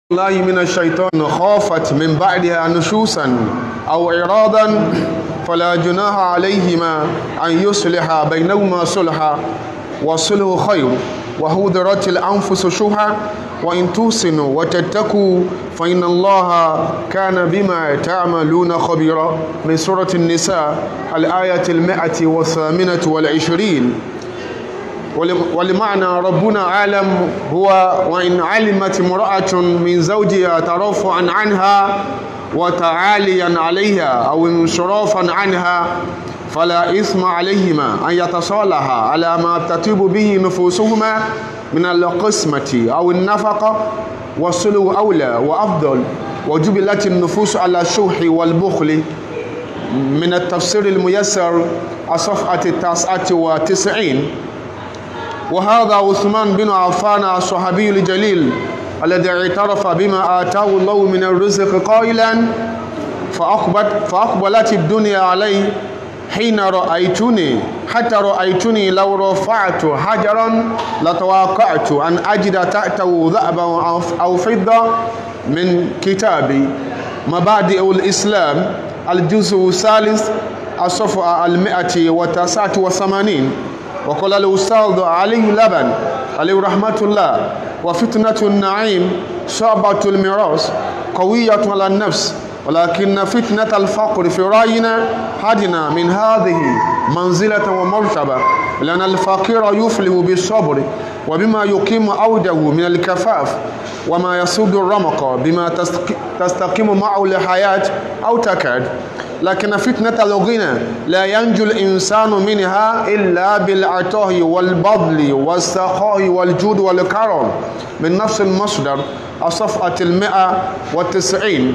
الله من الشيطان خافت من بعدها نشوسا أو إرادا فلا جناح عليهما أن يصلح بينهما صلحا والصلح خير وهدرت الأنفس شوها وإن توسنوا وتتقوا فإن الله كان بما تعملون خبيرا من سورة النساء الآية المائة والثامنة والعشرين ولمعنى ربنا أعلم هو وإن علمت امرأة من زوجها ترفعا عنها وتعاليا عليها أو انصرافا عنها فلا إثم عليهما أن يتصالحا على ما تطيب به نفوسهما من القسمة أو النفقة والصلو أولى وأفضل وجبلت النفوس على الشح والبخل من التفسير الميسر الصفحة التاسعة وتسعين وهذا عثمان بن عفان الصحابي الجليل الذي اعترف بما آتاه الله من الرزق قائلا فأقبلت, فأقبلت الدنيا عليه حين رأيتني حتى رأيتني لو رفعت حجرا لتوقعت أن أجد تحته ذهبا أو فضة من كتابي مبادئ الإسلام الجزء الثالث الصفحة المئة وتسعة وثمانين وقال الأستاذ علي لبن عليه رحمة الله وفتنة النعيم شعبة الميراث قوية على النفس ولكن فتنة الفقر في رأينا هدنا من هذه منزلة ومرتبة لأن الفقير يفلح بالصبر وبما يقيم عوده من الكفاف وما يسد الرمق بما تستقيم معه الحياة أو تكاد لكن فتنة الغنى لا ينجو الإنسان منها إلا بالعطاء والبذل والسخاء والجود والكرم من نفس المصدر الصفحة المئة والتسعين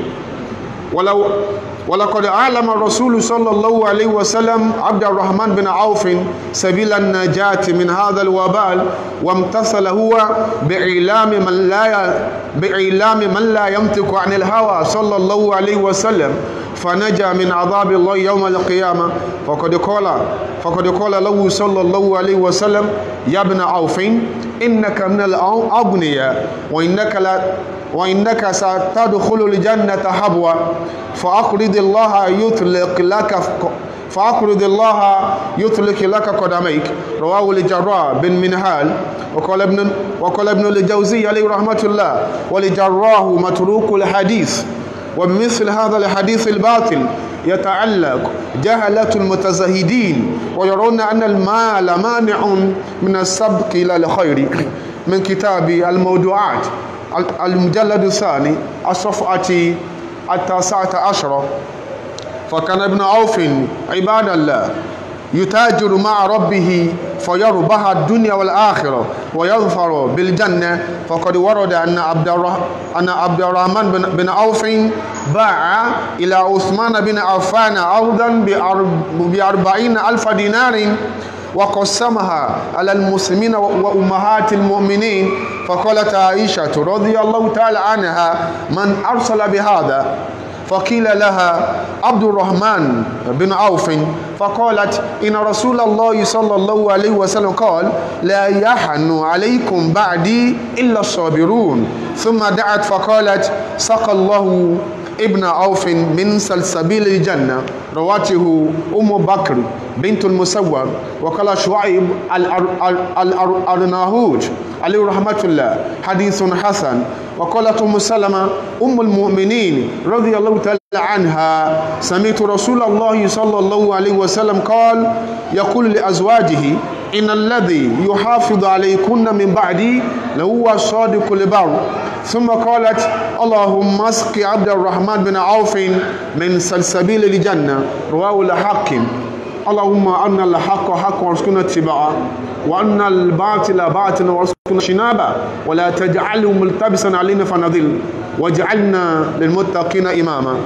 ولو ولقد أعلم الرسول صلى الله عليه وسلم عبد الرحمن بن عوف سبيل النجاة من هذا الوبال وامتثل هو بإعلام من لا بإعلام من لا يمتك عن الهوى صلى الله عليه وسلم فنجا من عذاب الله يوم القيامة فقد قال فقد قال له صلى الله عليه وسلم يا ابن عوف إنك من الأغنياء وإنك لا وإنك ستدخل الجنة حبوا فأقرض الله يطلق لك فأقرض الله يطلق لك قدميك رواه الجراح بن منهال وقال ابن وقال ابن الجوزي عليه رحمة الله ولجراه متروك الحديث وبمثل هذا الحديث الباطل يتعلق جهلة المتزهدين ويرون أن المال مانع من السبق إلى الخير من كتاب الموضوعات المجلد الثاني الصفحة التاسعة عشرة فكان ابن عوف عباد الله يتاجر مع ربه فيربح الدنيا والآخرة ويظفر بالجنة فقد ورد أن عبد أن عبد الرحمن بن, بن عوف باع إلى عثمان بن عفان أرضا بأربعين ألف دينار وقسمها على المسلمين وأمهات المؤمنين فقالت عائشة رضي الله تعالى عنها من أرسل بهذا فقيل لها عبد الرحمن بن عوف فقالت إن رسول الله صلى الله عليه وسلم قال لا يحن عليكم بعدي إلا الصابرون ثم دعت فقالت سقى الله ابن عوف من سلسبيل الجنة رواته أم بكر بنت المسور وقال شعيب الأرناهوج عليه رحمة الله حديث حسن وقالت أم سلمة أم المؤمنين رضي الله تعالى عنها سمعت رسول الله صلى الله عليه وسلم قال يقول لأزواجه إن الذي يحافظ عليكن من بعدي لهو الصادق البر ثم قالت اللهم اسق عبد الرحمن بن عوف من سلسبيل الجنة رواه الحاكم اللهم أن الحق حق وارزقنا اتباعه وأن الباطل باطل وارزقنا اجتنابه ولا تجعله ملتبسا علينا فنضل واجعلنا للمتقين إماما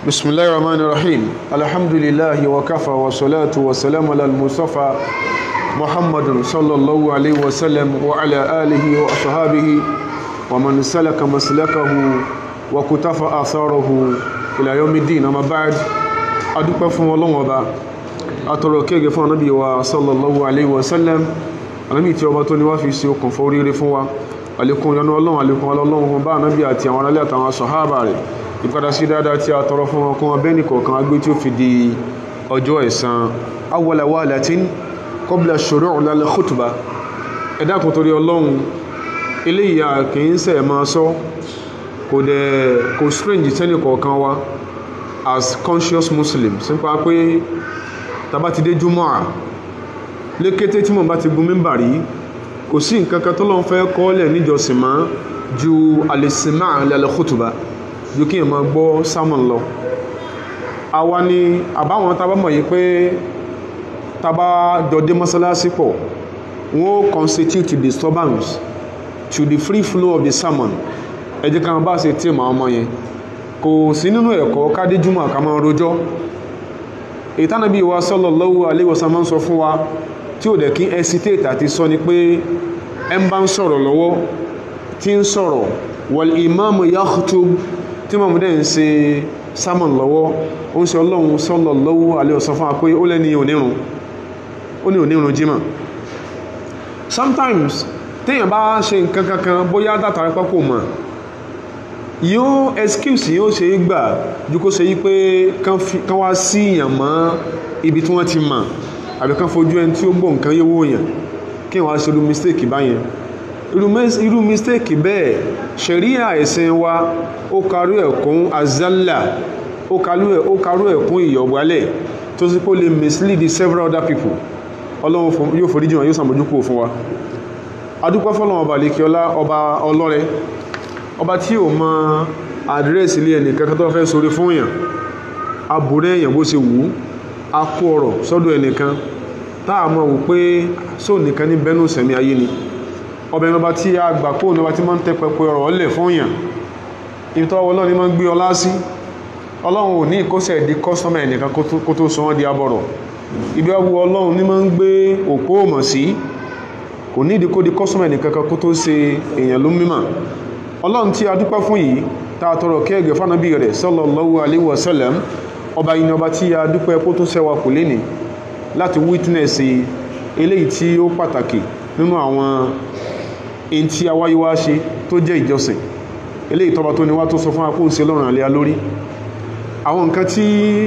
بسم الله الرحمن الرحيم الحمد لله وكفى والصلاة والسلام على المصطفى محمد صلى الله عليه وسلم وعلى آله وأصحابه ومن سلك مسلكه وكتف آثاره إلى يوم الدين أما بعد أدوك فم الله وبا أتركيك فم نبي صلى الله عليه وسلم ànábì tí ọba tó ní wá fi ṣe okùn fún oríire fún wa àlékún ìyọ́nú ọlọ́run àlékún ọlọ́run fún bá ànábì àti àwọn aráàlú àtàwọn sọ̀hábà rẹ̀ ìpadà sí dáadáa tí a tọrọ fún wọn kún wọn bẹ́ẹ̀ nìkọ̀ọ̀kan agbé tí ó fi di ọjọ́ ẹ̀san awwala wahalatin qabla shuru'i lal khutba ẹ dákun torí ọlọ́run eléyìí a kì í sẹ̀ máa sọ kò dẹ̀ kò strange sẹ́nì kọ̀ọ̀kan wa as conscious muslims nípa pé tabá ti dé júmọ́ lékété tí mo bá ti gun mímbà rí kò sí nǹkan kan tó lọ́n fẹ́ kọ́lẹ̀ níjọsìn mọ́ ju alẹ́sìnmá alẹ́lẹ́kùtùbá ju kí n máa gbọ́ sámọ̀n lọ àwa ni àbáwọn tá a bá mọ̀ yìí pé tá a bá dọ̀dé mọ́sálásí pọ̀ wọ́n constitute disturbance to the free flow of the sermon ẹ jẹ́ ká bá ṣe tí màá ọmọ yẹn kò sí nínú ẹ̀kọ́ kádéjúmọ̀ ká máa rojọ́ ìtànàbí wa sallallahu alaihi wasallam máa ń sọ fún wa tí ó dẹ̀ kí hesitate àti sọ ni pé ẹ ń bá ń sọ̀rọ̀ lọ́wọ́ tí ń sọ̀rọ̀ wal imamu yakhtub tí mọ̀mú dẹ̀ ń ṣe sermon lọ́wọ́ ó ń ṣe ọlọ́run sallallahu alaihi wasallam fún wa pé ó lẹ́ni onírun ó ní onírun jímọ̀ sometimes téèyàn bá ṣe nǹkan kankan bóyá dátàrí pápò mọ̀ yóò excuse yóò ṣe é gbà ju kó ṣe yí pé kán wá sí ìyàn mọ́ ibi tí wọ́n ti mọ̀ àbí kán fojú ẹni tí ó gbọ́ nǹkan yówó yàn kí wọ́n á ṣe irú mistake báyẹn irú mistake bẹ́ẹ̀ ṣẹ̀ríà ẹ̀sìn wa ó karú ẹ̀kún azalla ó karú ẹ̀kún ìyọ̀gbálẹ̀ tó sì kó lè mislead several other people ọlọ́run yóò foríjì wọn yóò sàmójúkú fún wa adúpẹ́ fọ́lọ́run ọba lèkíọlá ọba ọlọ́rẹ ọba tí ò mọ àdírẹ́sì ilé ẹnì kankan tó fẹ́ sórí fún èèyàn abúrẹ́ èèyàn bó ṣe wù ú a kó ọ̀rọ̀ sọ́dọ̀ ẹnìkan táà mọ̀ wò pé só nìkan ní bẹ́nu sẹ̀mí ayé ni ọba ẹni ọba tí a gbà kó ní ọba tí máa ń tẹ́ pẹpẹ ọ̀rọ̀ ọlẹ̀ fún èèyàn ibi tó ọlọ́run ní máa ń gbé ọlá sí ọlọ́run ò ní ìkóṣẹ̀ di kọ́sọ́mà ẹnìkan kó tó sọ wọ́n di abọ̀rọ̀ ibi ọwọ́ ọlọ́run ní máa ń gbé òpó òmọ̀ sí kò ní ìdíkó di kọ́sọ́mà ẹnìkan kó tó ṣe èèyàn ló mímọ̀ ọlọ́run tí a dúpẹ́ fún yìí tá a tọrọ kẹ́ẹ̀gẹ̀ fánàbí rẹ̀ sallallahu alaihi wasallam ọba yìí ni ọba tí a dúpẹ́ kó tó ṣẹ́wà kò lé ní láti witness eléyìí tí ó pàtàkì nínú àwọn in tí a wáyé wá ṣe tó jẹ́ ìjọsìn eléyìí tọba tó ní wá tó sọ fún akóhùn sí lọ́rùn àlẹ́ lórí àwọn nǹkan tí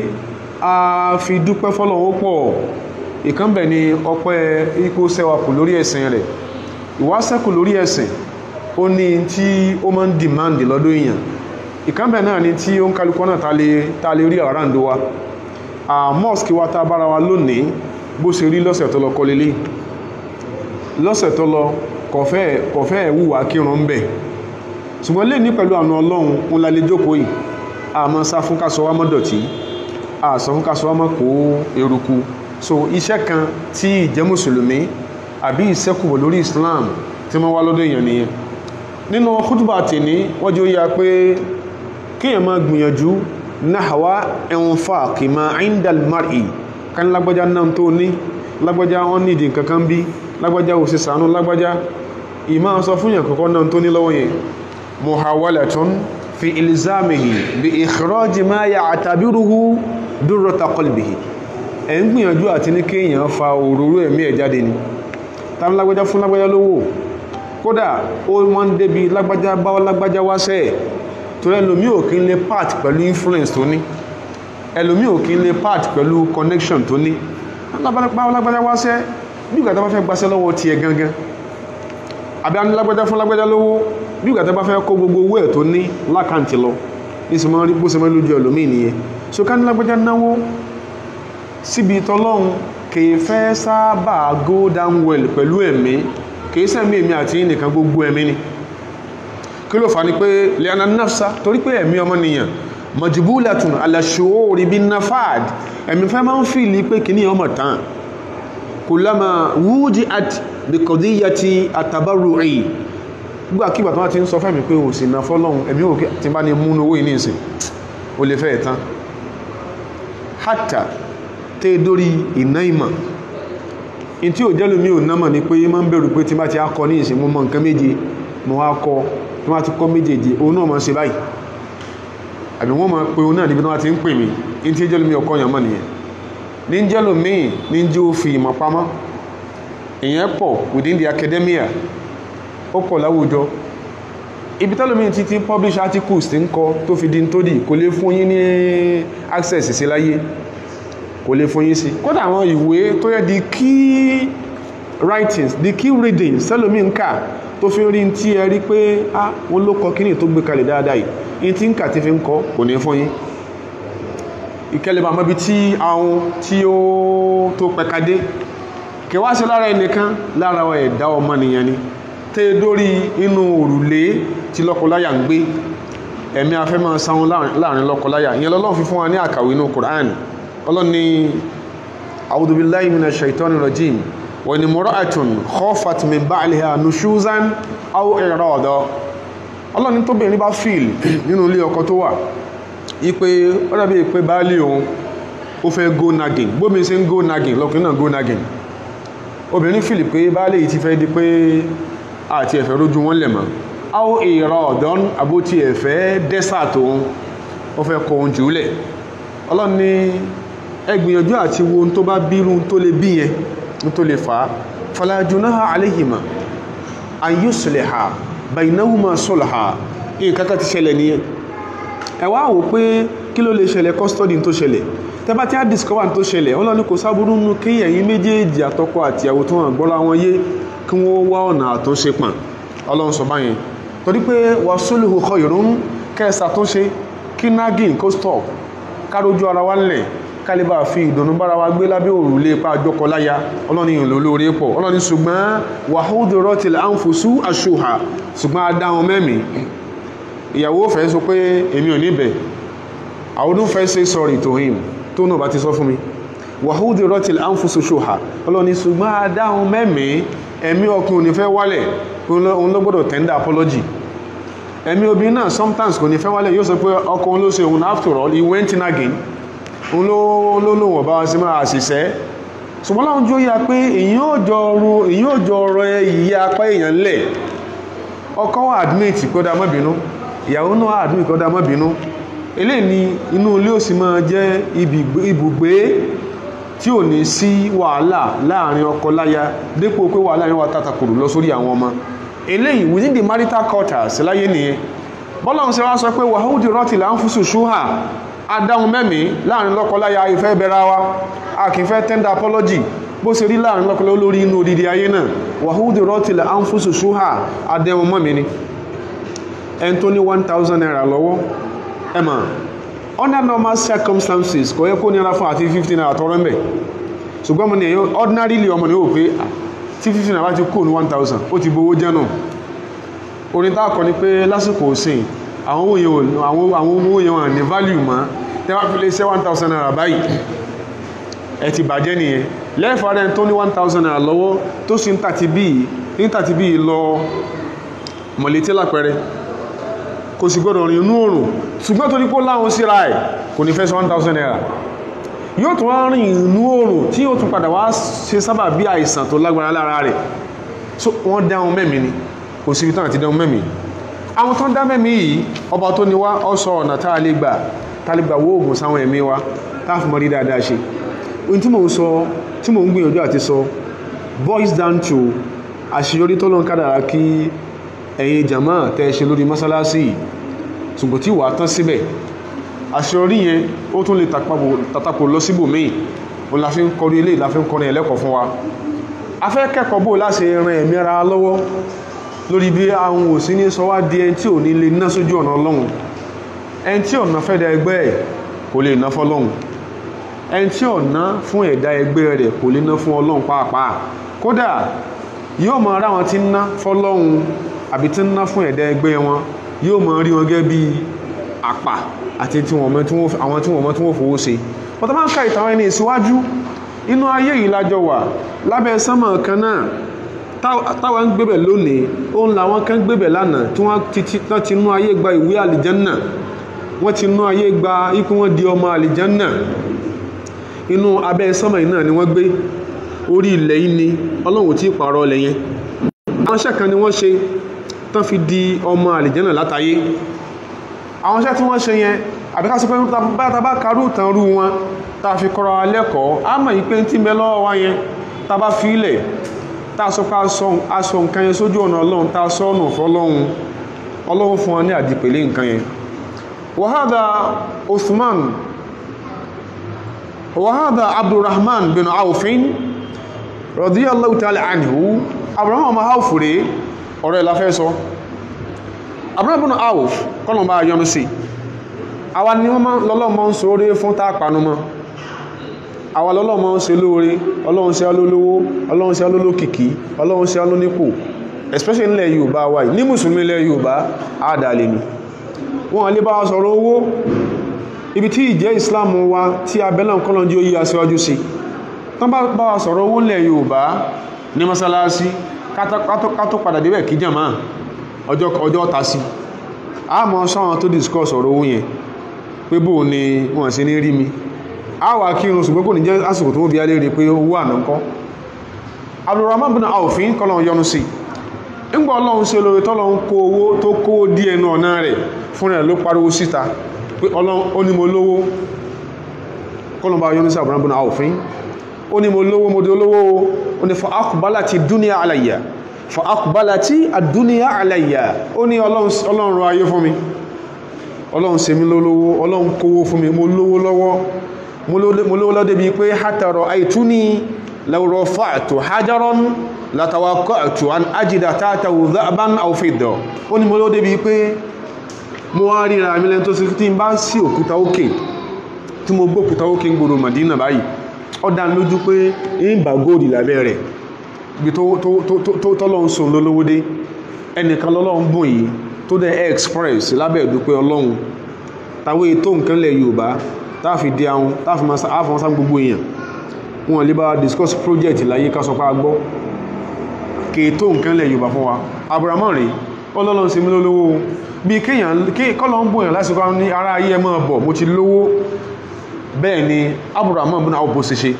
a fi dúpẹ́ fọ́lọ́run pọ̀ ìkànbẹ̀ ni ọpẹ́ ipò ṣẹ́wà kù lórí ẹ̀sìn rẹ̀ ìwáṣẹ́kù lórí ẹ̀sìn ó ní tí ó máa ń demand lọ́dọ̀ èèyàn ìkánbẹ̀ náà ni tí ó ń kálukọ́ náà ta lè rí àrándó wa a mosque wa ta bára wa lónìí bó ṣe rí lọ́sẹ̀ tó lọ kọ lélẹ̀ lọ́sẹ̀ tó lọ kọ̀fẹ́ ẹ̀wùwà kírun ń bẹ̀ ṣùgbọ́n lè ní pẹ̀lú àna ọlọ́run ń la lè jókòó yìí a máa sá fún kásọ wá mọ́ dọ̀tí a sọ fún kásọ wá mọ́ kó eruku so iṣẹ́ kan tí ìjẹ́ mùsùlùmí àbí ìṣẹ́kùbọ̀ lórí Islam tí wọ́n wá lọ́dọ̀ èèyàn nìyẹn nínú khutba tèní wọ́n jẹ́ ó yá pé kíyàn máa gbìyànjú náhàwá infaq ma indal mar'i kan lágbájá náà tó ní lágbájá wọ́n nídìí kankan bí lágbájá ò sí sànú lágbájá ìmá sọ fún yàn kọ́kọ́ náà tó ní lọ́wọ́ yẹn muhawalatun fi ilzamihi bi ikhraj ma ya'tabiruhu durrata qalbihi ẹ̀ ń gbìyànjú àti ní kíyàn fa òróró ẹ̀mí ẹ̀ jáde ni tàbí lágbájá fún lágbájá lówó kódà ó wọ́n débi lágbájá bá lágbájá wáṣẹ́ ẹ̀ torí ẹlòmí ò kí ń lè part pẹ̀lú influence tó ní ẹlòmí ò kí ń lè part pẹ̀lú connection tó ní bá lágbájá wáṣẹ́ bí ìgbà tó bá fẹ́ gbaṣẹ́ lọ́wọ́ tiẹ̀ gangan àbí a ní lágbájá fún lágbájá lówó bí ìgbà tó bá fẹ́ kó gbogbo owó ẹ̀ tó ní lákàntì lọ ní sì máa rí bó ṣe máa lójú ẹlòmí nìyẹn so ká ní lágbájá náwó síbi tọ́lọ́run kìí fẹ́ sábà go down well pẹ̀lú ẹ̀mí kìí sẹ́mí èmi àti nìkan gbogbo ẹ̀mí ni kí ló fà ní pé liana nafsa torí pé ẹ̀mí ọmọnìyàn majibulatun alashuuri bin nafad ẹ̀mí fẹ́ máa ń fìlì pé kìíní ọmọ tán kullama wuji'at bi qadiyati at-tabarru'i gbà kí bàtán ti ń sọ fẹ́mi pé òsì náà fọ́lọ́hun ẹ̀mí òkè tí bá ní múnú owó ìní ìsìn o lè fẹ́ ẹ̀tán hátà tẹ́ dórí iná ìmọ̀ in tí ò jẹ́lú mi ò námọ̀ ni pé ma ń bẹ̀rù pé tí bá ti akọ ní ìsìn mọ́ mọ́ nǹkan méje mọ́ wá kọ tí wọ́n ti kọ́ méjèèjì òun náà mọ́ ṣe báyìí àbí wọ́n máa pe òun náà níbi tí wọ́n ti ń pè mí in tí jẹ́lú mi ọkọ yàn mọ́ nìyẹn ní jẹ́lú mi ní jẹ́ ó fi ìmọ̀ pamọ́ ìyẹn pọ̀ within the academia ó pọ̀ láwùjọ ibi tẹ́lómi ti ti publish articles ti ń kọ tó fi di tó dì kò lè fún yín ní access sí láyé kò lè fún yín sí kódà àwọn ìwé tó yẹ di key writings di key readings tẹ́lómi ń kà tó fi rí tí ẹ rí pé ah wọ́n ló kọ kíní tó gbé kalẹ̀ dáadáa yìí in tí ń kà tí fi ń kọ kò ní fún yín ìkẹlẹ̀ bàmọ́ bí tí àwọn tí ó tó pẹ̀kadé kẹwàá sí lára ẹnìkan lára ẹ̀dá ọmọnìyàn ni tẹ́ dórí inú òrùlé tí lọ́kọláyà ń gbé ẹ̀mí afẹ́ máa sáwọn láàrin lọ́kọláyà ìyẹn lọ́lọ́run fi fún wa ní àkàwé inú Qur'an ọlọ́ni a'udhu billahi minash shaitani rajim wa in imra'atun khafat min ba'liha nushuzan aw i'rada ọlọ́ni tó bẹ̀rẹ̀ bá fíìl nínú ilé ọkọ tó wà ipe ọ̀dàbí ìpé báálì òun ó fẹ́ go nagging bómi ṣe ń go nagging lọ́kùnrin náà go nagging obìnrin fìlì pé báálì yìí ti fẹ́ di pé àti ẹ̀fẹ́ rójú wọn lẹ̀ mọ́ áwọ́ ìrọ̀ ọ̀dọ́n àbótí ẹ̀fẹ́ dẹ́sà tóun ó fẹ́ kọ oúnjẹ ulẹ̀ ọlọ́run ní ẹ gbìyànjú àti wo tó bá bírú tó lè bí yẹn tó lè fà á fala junaha alayhima an yusliha baynahuma sulha nǹkan kan ti ṣẹlẹ̀ nìyẹn ẹ wá wò pé kí ló lè ṣẹlẹ̀ custody tó ṣẹlẹ̀ tẹ́bá tí a discover tó ṣẹlẹ̀ ọlọ́run kò sábúrú nù kí ẹ̀yin méjèèjì àtọkọ àtìyàwó tó hàn gbọ́ra wọn yé kí wọ́n wá ọ̀nà àtúnṣe pọ̀n ọlọ́run sọ báyẹn torí pé wà sólùhù khayrun kẹsà tó ṣe kí nagging kó stop kárójú ara wa ńlẹ̀ kálíbà fi ìdùnnú bára wa gbé lábẹ́ òrùlé pa àjọkọ láya ọlọ́run yìí lólórí pọ̀ ọlọ́run ṣùgbọ́n wàhúdù rọ́tìlẹ̀ àǹfùsù àṣùhà ṣùgbọ́n adáhùn mẹ́mí ìyàwó fẹ́ sọ pé èmi ò níbẹ̀ I wouldn't first say sorry to him tó náà bá ti sọ fún mi wàhúdù rọ́tìlẹ̀ àǹfùsù ṣùhà ọlọ́run ṣùgbọ́n adáhùn mẹ́mí ẹ̀mí ọkùnrin ò ní fẹ́ wálẹ̀ òun ló gbọ́dọ̀ tender apology ẹ̀mí obìnrin náà sometimes kò ní fẹ́ wálẹ̀ yóò sọ pé ọkùnrin ló ṣe òun after all he went in again òun ló ló lò wọ̀n bá wá sí máa ṣiṣẹ́ ṣùgbọ́n láwọn jó yá pé èyí ò jọ ro èyí ò jọ rọ ìyá apá èèyàn lẹ̀ ọkọ wà admit kó dá má bínú ìyàwó náà admit kó dá má bínú eléyìí ni inú ilé ò sì máa jẹ́ ibùgbé tí ò ní sí wàhálà láàrin ọkọ láya dépò pé wàhálà yẹn wà tàtàkùrù lọ sórí àwọn ọmọ eléyìí within the marital quarters láyé nìyẹn bọ́lá ń ṣe wá sọ pé wàhúdì rọ́tì là ń fúsù ṣúhà adáhùn mẹ́mí láàrin lọ́kọláya ìfẹ́ bẹ̀rẹ̀ wa a kì í fẹ́ tender apology bó ṣe rí láàrin lọ́kọláya olórí inú odidi ayé náà wàhúdì rọ́tì là ń fúsù ṣúhà adẹ́hùn mọ́mí ni ẹni tó ní one thousand naira lọ́wọ́ ẹ mà under normal circumstances kò yẹ kó nira fún àti fifteen naira tọrọ mbẹ ṣùgbọ́n mo ní ẹ̀yọ́ ordinarily ọmọ ní ó pé tí fifteen naira ti kó ní one thousand ó ti bowó jẹ́ náà orin tá a kọ ni pé lásìkò òsìn àwọn owó yẹn àwọn owó yẹn wà ní value mọ́ tẹ́ wá fi lè ṣe one thousand naira báyìí ẹ ti bàjẹ́ nìyẹn lẹ́ẹ̀fà rẹ̀ tó ní one thousand naira lọ́wọ́ tó sì ń tàti bíi ń tàti bíi lọ mọ̀létí lápẹẹrẹ kò sì gbọ́dọ̀ rìn inú òrùn ṣùgbọ́n tó ní kó láwọn síra ẹ̀ kò ní fẹ́ sí 1000 naira yóò tún wá rìn inú òrùn tí yóò tún padà wá ṣe sábà bí àìsàn tó lágbára lára rẹ̀ so wọ́n dáhùn mẹ́mí ni kò sí ibi tán àti dáhùn mẹ́mí àwọn tó ń dá mẹ́mí yìí ọba tó ní wá ọ sọ ọ̀nà tá a lè gbà tá a lè gbà wó oògùn sáwọn ẹ̀mí wa tá a fi mọ rí dáadáa ṣe ohun tí mò ń sọ tí mò ń gbìyànjú àti sọ boils down to àṣeyọrí tó lọ́n kádàrá kí ẹ̀yin jàmá tẹ́ ṣe lórí mọ́sálásí ṣùgbọ́n tí wà tán síbẹ̀ àṣeyọrí yẹn ó tún lè tàtàkò lọ síbò míì o la fi ń kọrí ilé ìlà fi ń kọrin ẹlẹ́kọ̀ọ́ fún wa a fẹ́ kẹ́kọ̀ọ́ bò láti ran ẹ̀mí ara lọ́wọ́ lórí bí àwọn òsín ní sọ wá di ẹni tí ò ní lè ná sójú ọ̀nà ọlọ́run ẹni tí ọ̀nà fẹ́ da ẹgbẹ́ ẹ̀ kò lè ná fọlọ́run ẹni tí ọ̀nà fún ẹ̀dá ẹgbẹ́ rẹ̀ kò lè ná fún ọlọ́run pàápàá kódà yóò mọ ara wọn tí ń ná fọlọ́run àbí tí ń ná fún ẹ̀dá ẹgbẹ́ wọn yóò mọ rí wọn gẹ́gẹ́ bí àpà àti àwọn tí wọ́n mọ́ tí wọ́n fowó ṣe wọ́n tó máa ń ka ìtàn ẹni ìsíwájú inú ayé yìí lájọ wà lábẹ́ sánmọ̀ kan náà táwa ń gbébẹ̀ lónìí òun làwọn kan gbébẹ̀ lánàá tí wọ́n ti nú ayé gba ìwé àlìjánà wọ́n ti nú ayé gba ikú wọn di ọmọ àlìjánà inú abẹ́ sánmà yìí náà ni wọ́n gbé orí ilẹ̀ yìí ni ọlọ́run tí pààrọ̀ ilẹ̀ yẹn àwọn iṣẹ́ kan ni wọ́n ṣe tán fi di ọmọ àlìjẹ́nà látayé àwọn iṣẹ́ tí wọ́n ṣe yẹn àbíká sí pé bá ta bá karú tán rú wọn ta fi kọ́ra lẹ́kọ̀ọ́ á mọ̀ yí pé tí ń bẹ lọ́wọ́ wa yẹn ta bá fi ilẹ̀ ta sọ pé aṣọ nǹkan yẹn sójú ọ̀nà ọlọ́run ta sọ ọ̀nà fọlọ́run ọlọ́run fún wọn ní àdìpẹ̀lẹ̀ nǹkan yẹn wàhádà Uthman wàhádà Abdurrahman bin Awfin radiyallahu ta'ala anhu Abraham ọmọ Awf rèé ọ̀rọ̀ ẹ̀ la fẹ́ sọ Abraham bin Awf kọ́nà bá yọnu sí àwa ni wọ́n lọ́lọ́mọ́ ń sóre fún tá panumọ́ àwa lọ́lọ́mọ́ ń ṣe lóore ọlọ́run ṣe alólówó ọlọ́run ṣe alólókìkí ọlọ́run ṣe alónípò especially nílẹ̀ Yorùbá wa ní mùsùlùmí ilẹ̀ Yorùbá àdàlẹ̀ ni wọ́n lè bá wa sọ̀rọ̀ owó ibi tí ìjẹ́ Islam wa tí abẹ́lẹ̀ kọ́lọ̀ jí ó yí aṣíwájú sí tán bá wa sọ̀rọ̀ owó nílẹ̀ Yorùbá ní mọ́sálásí kátó padà débẹ̀ kí jàmá ọjọ́ ta sí a mọ́ sọ́wọ́n tó discuss ọ̀rọ̀ owó yẹn pé bó ni wọ́n sí ní rí mi a wà kí irun ṣùgbọ́n kò ní jẹ́ àsìkò tó wọ́n bí alẹ́ rí pé owó àná ńkọ́ Abdurrahman bin Awfin kọ́lọ̀ yọnu sí ńgbà ọlọ́run ṣe lórí tọ́lọ́run kó owó tó kó dí ẹnu ọ̀nà rẹ̀ fún rẹ̀ ló pariwo síta pé ọlọ́run ó ní mo lówó kọ́lọ̀ bá yọnu sí Abdurrahman bin Awfin ó ní mo lówó mo di olówó ó ní fa aqbalati dunya alayya fa aqbalati ad-dunya alayya ó ní ọlọ́run rọ ayé fún mi ọlọ́run ṣe mí lólówó ọlọ́run kówó fún mi mo lówó lọ́wọ́ mo lówó lọ́dẹ̀ bí pé hátàrọ̀ àìtúní law rafa'tu hajaran latawaqqa'tu an ajida tahtahu dhahaban aw fidda ó ní mo lówó débi pé mo wá ríra mi lẹ́n tó sí tí n bá sí òkúta òkè tí mo gbókúta òkè ń gbòrò Madina báyìí ó dá lójú pé ń bá góòdì lábẹ́ rẹ̀ ibi tọ́lọ́ ń sùn lólówó dé ẹnìkan lọ́lọ́run bùn yìí tó dẹ̀ express lábẹ́ ìdúpẹ́ ọlọ́run tàwé tó nǹkan lẹ̀ yorùbá táàfi di àwọn táàfi máa sáfọn sá gbogbo èèyàn wọn lè bá discuss project láyé kásọpá gbọ́ kèé tó nǹkan lẹ̀ yorùbá fún wa abrahamu rí ọlọ́run sí mi lólówó bí kéèyàn kọ́lọ́ ń bòyàn lásìkò ní ara ayé ẹ máa bọ̀ mo ti lówó bẹ́ẹ̀ ni abrahamu bí náà ó bó ṣe ṣe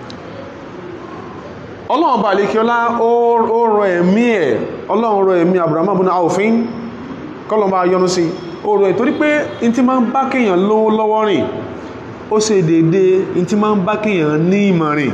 ọlọ́run bá lè kí ọlá ó rọ ẹ̀mí ẹ̀ ọlọ́run rọ ẹ̀mí abrahamu bí náà òfin kọ́lọ̀ bá yọnu sí oòrò ẹ̀ torí pé in ti máa ń bá kéèyàn lówó lọ́wọ́ rìn ó ṣe dédé in ti máa ń bá kéèyàn ní ìmọ̀ rìn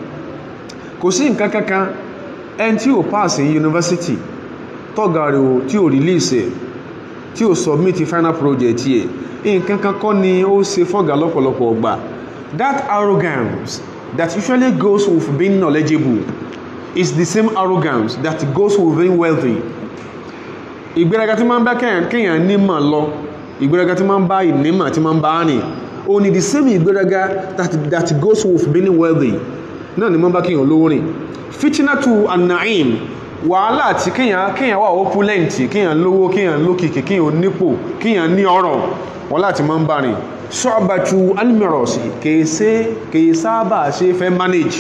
kò sí nǹkan kankan ẹni tí ò pass ní yunifásitì tọ́gà rẹ̀ ò tí ò release ẹ̀ tí ò submit final project ẹ̀ nǹkan kan kọ́ ni ó ṣe fọ́gà lọ́pọ̀lọpọ̀ ọgbà that arrogance that usually goes with being knowledgeable is the same arrogance that goes with being wealthy ìgbéraga tí máa ń bá kéèyàn nímọ̀ lọ ìgbéraga tí máa ń bá ìnímọ̀ tí máa ń bá rìn ó ní the same ìgbéraga that, that goes with being wealthy náà ni máa ń bá kéèyàn lówó rìn fitinatu anaim wàhálà tí kéèyàn kéèyàn wà opulent kéèyàn lówó kéèyàn lókìkí kéèyàn nípò kéèyàn ní ọrọ̀ wàhálà tí máa ń bá rìn sọ́ọ̀bàtú almiros kèése kèé sábà ṣe fẹ́ manage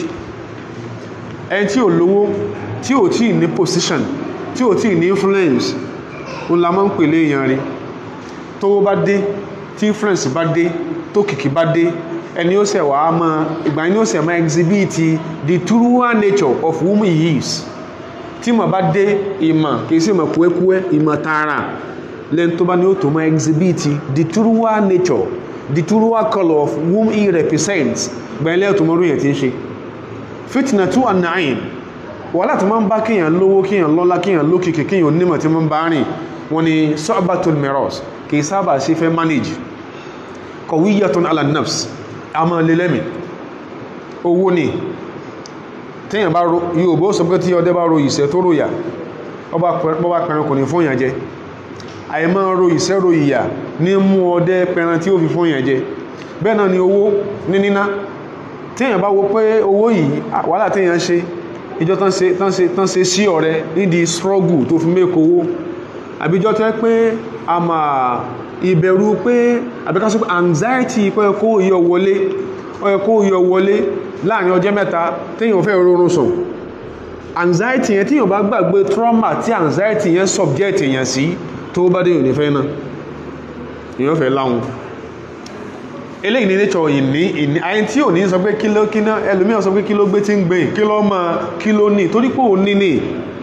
ẹni tí ò lówó tí ò tí ní position tí ò tí ní influence ó la máa ń pèlé èèyàn rí tó bá dé tí influence bá dé tó kìkì bá dé ẹni ó sẹ̀ wàá mọ ìgbà yẹn ó sẹ̀ máa exhibit the true nature of whom he is tí mọ̀ bá dé ìmọ̀ kì í sì mọ̀ kúẹ́kúẹ́ ìmọ̀ tààrà lẹ́nu tó bá ní ó tó máa exhibit the true nature the true colour of whom he represents gbẹ̀lẹ́ tó mọ́rú yẹn ti ń ṣe fitna tu an-na'im wàhálà tó máa ń bá kíyàn lówó kíyàn lọ́lá kíyàn lókìkì kíyàn onímọ̀ tí máa ń bá rìn wọ́n ni sọ́ọ̀bàtún miros kì í sábà sí fẹ́ manage kọ̀wíyàtún ala nafs a máa lè lẹ́mì owó ni tíyàn bá yóò bó sọ pé tí ọdẹ bá ro ìṣẹ́ tó ròyà ọba pẹran kò ní fún yàn jẹ àìmọ́ ro ìṣẹ́ ro ìyà ní mú ọdẹ pẹran tí ó fi fún yàn jẹ bẹ́ẹ̀ náà ni owó ní níná tíyàn bá wo pé owó yìí wàhálà tíyàn ṣe ìjọ tán ṣe tán ṣe tán ṣe sí ọ̀rẹ́ nídi struggle tó fi mẹ́kọ owó àbíjọ tẹ́ pé a máa ìbẹ̀rù pé àbíkásí pé anxiety pé kó yọ wọlé kó yọ wọlé láàrin ọjọ́ mẹ́ta téèyàn fẹ́ rọrùn sùn anxiety yẹn tíyàn bá gbàgbé trauma tí anxiety yẹn subject èèyàn sí tó bá dé ìrìn fẹ́ náà èèyàn fẹ́ láwọn eléyìí ní nature ìní ìní àyìn tí ò ní sọ pé kí ló kí ná ẹlòmíràn sọ pé kí ló gbé tí ń gbé kí ló mọ kí ló ní torí pé ò ní ní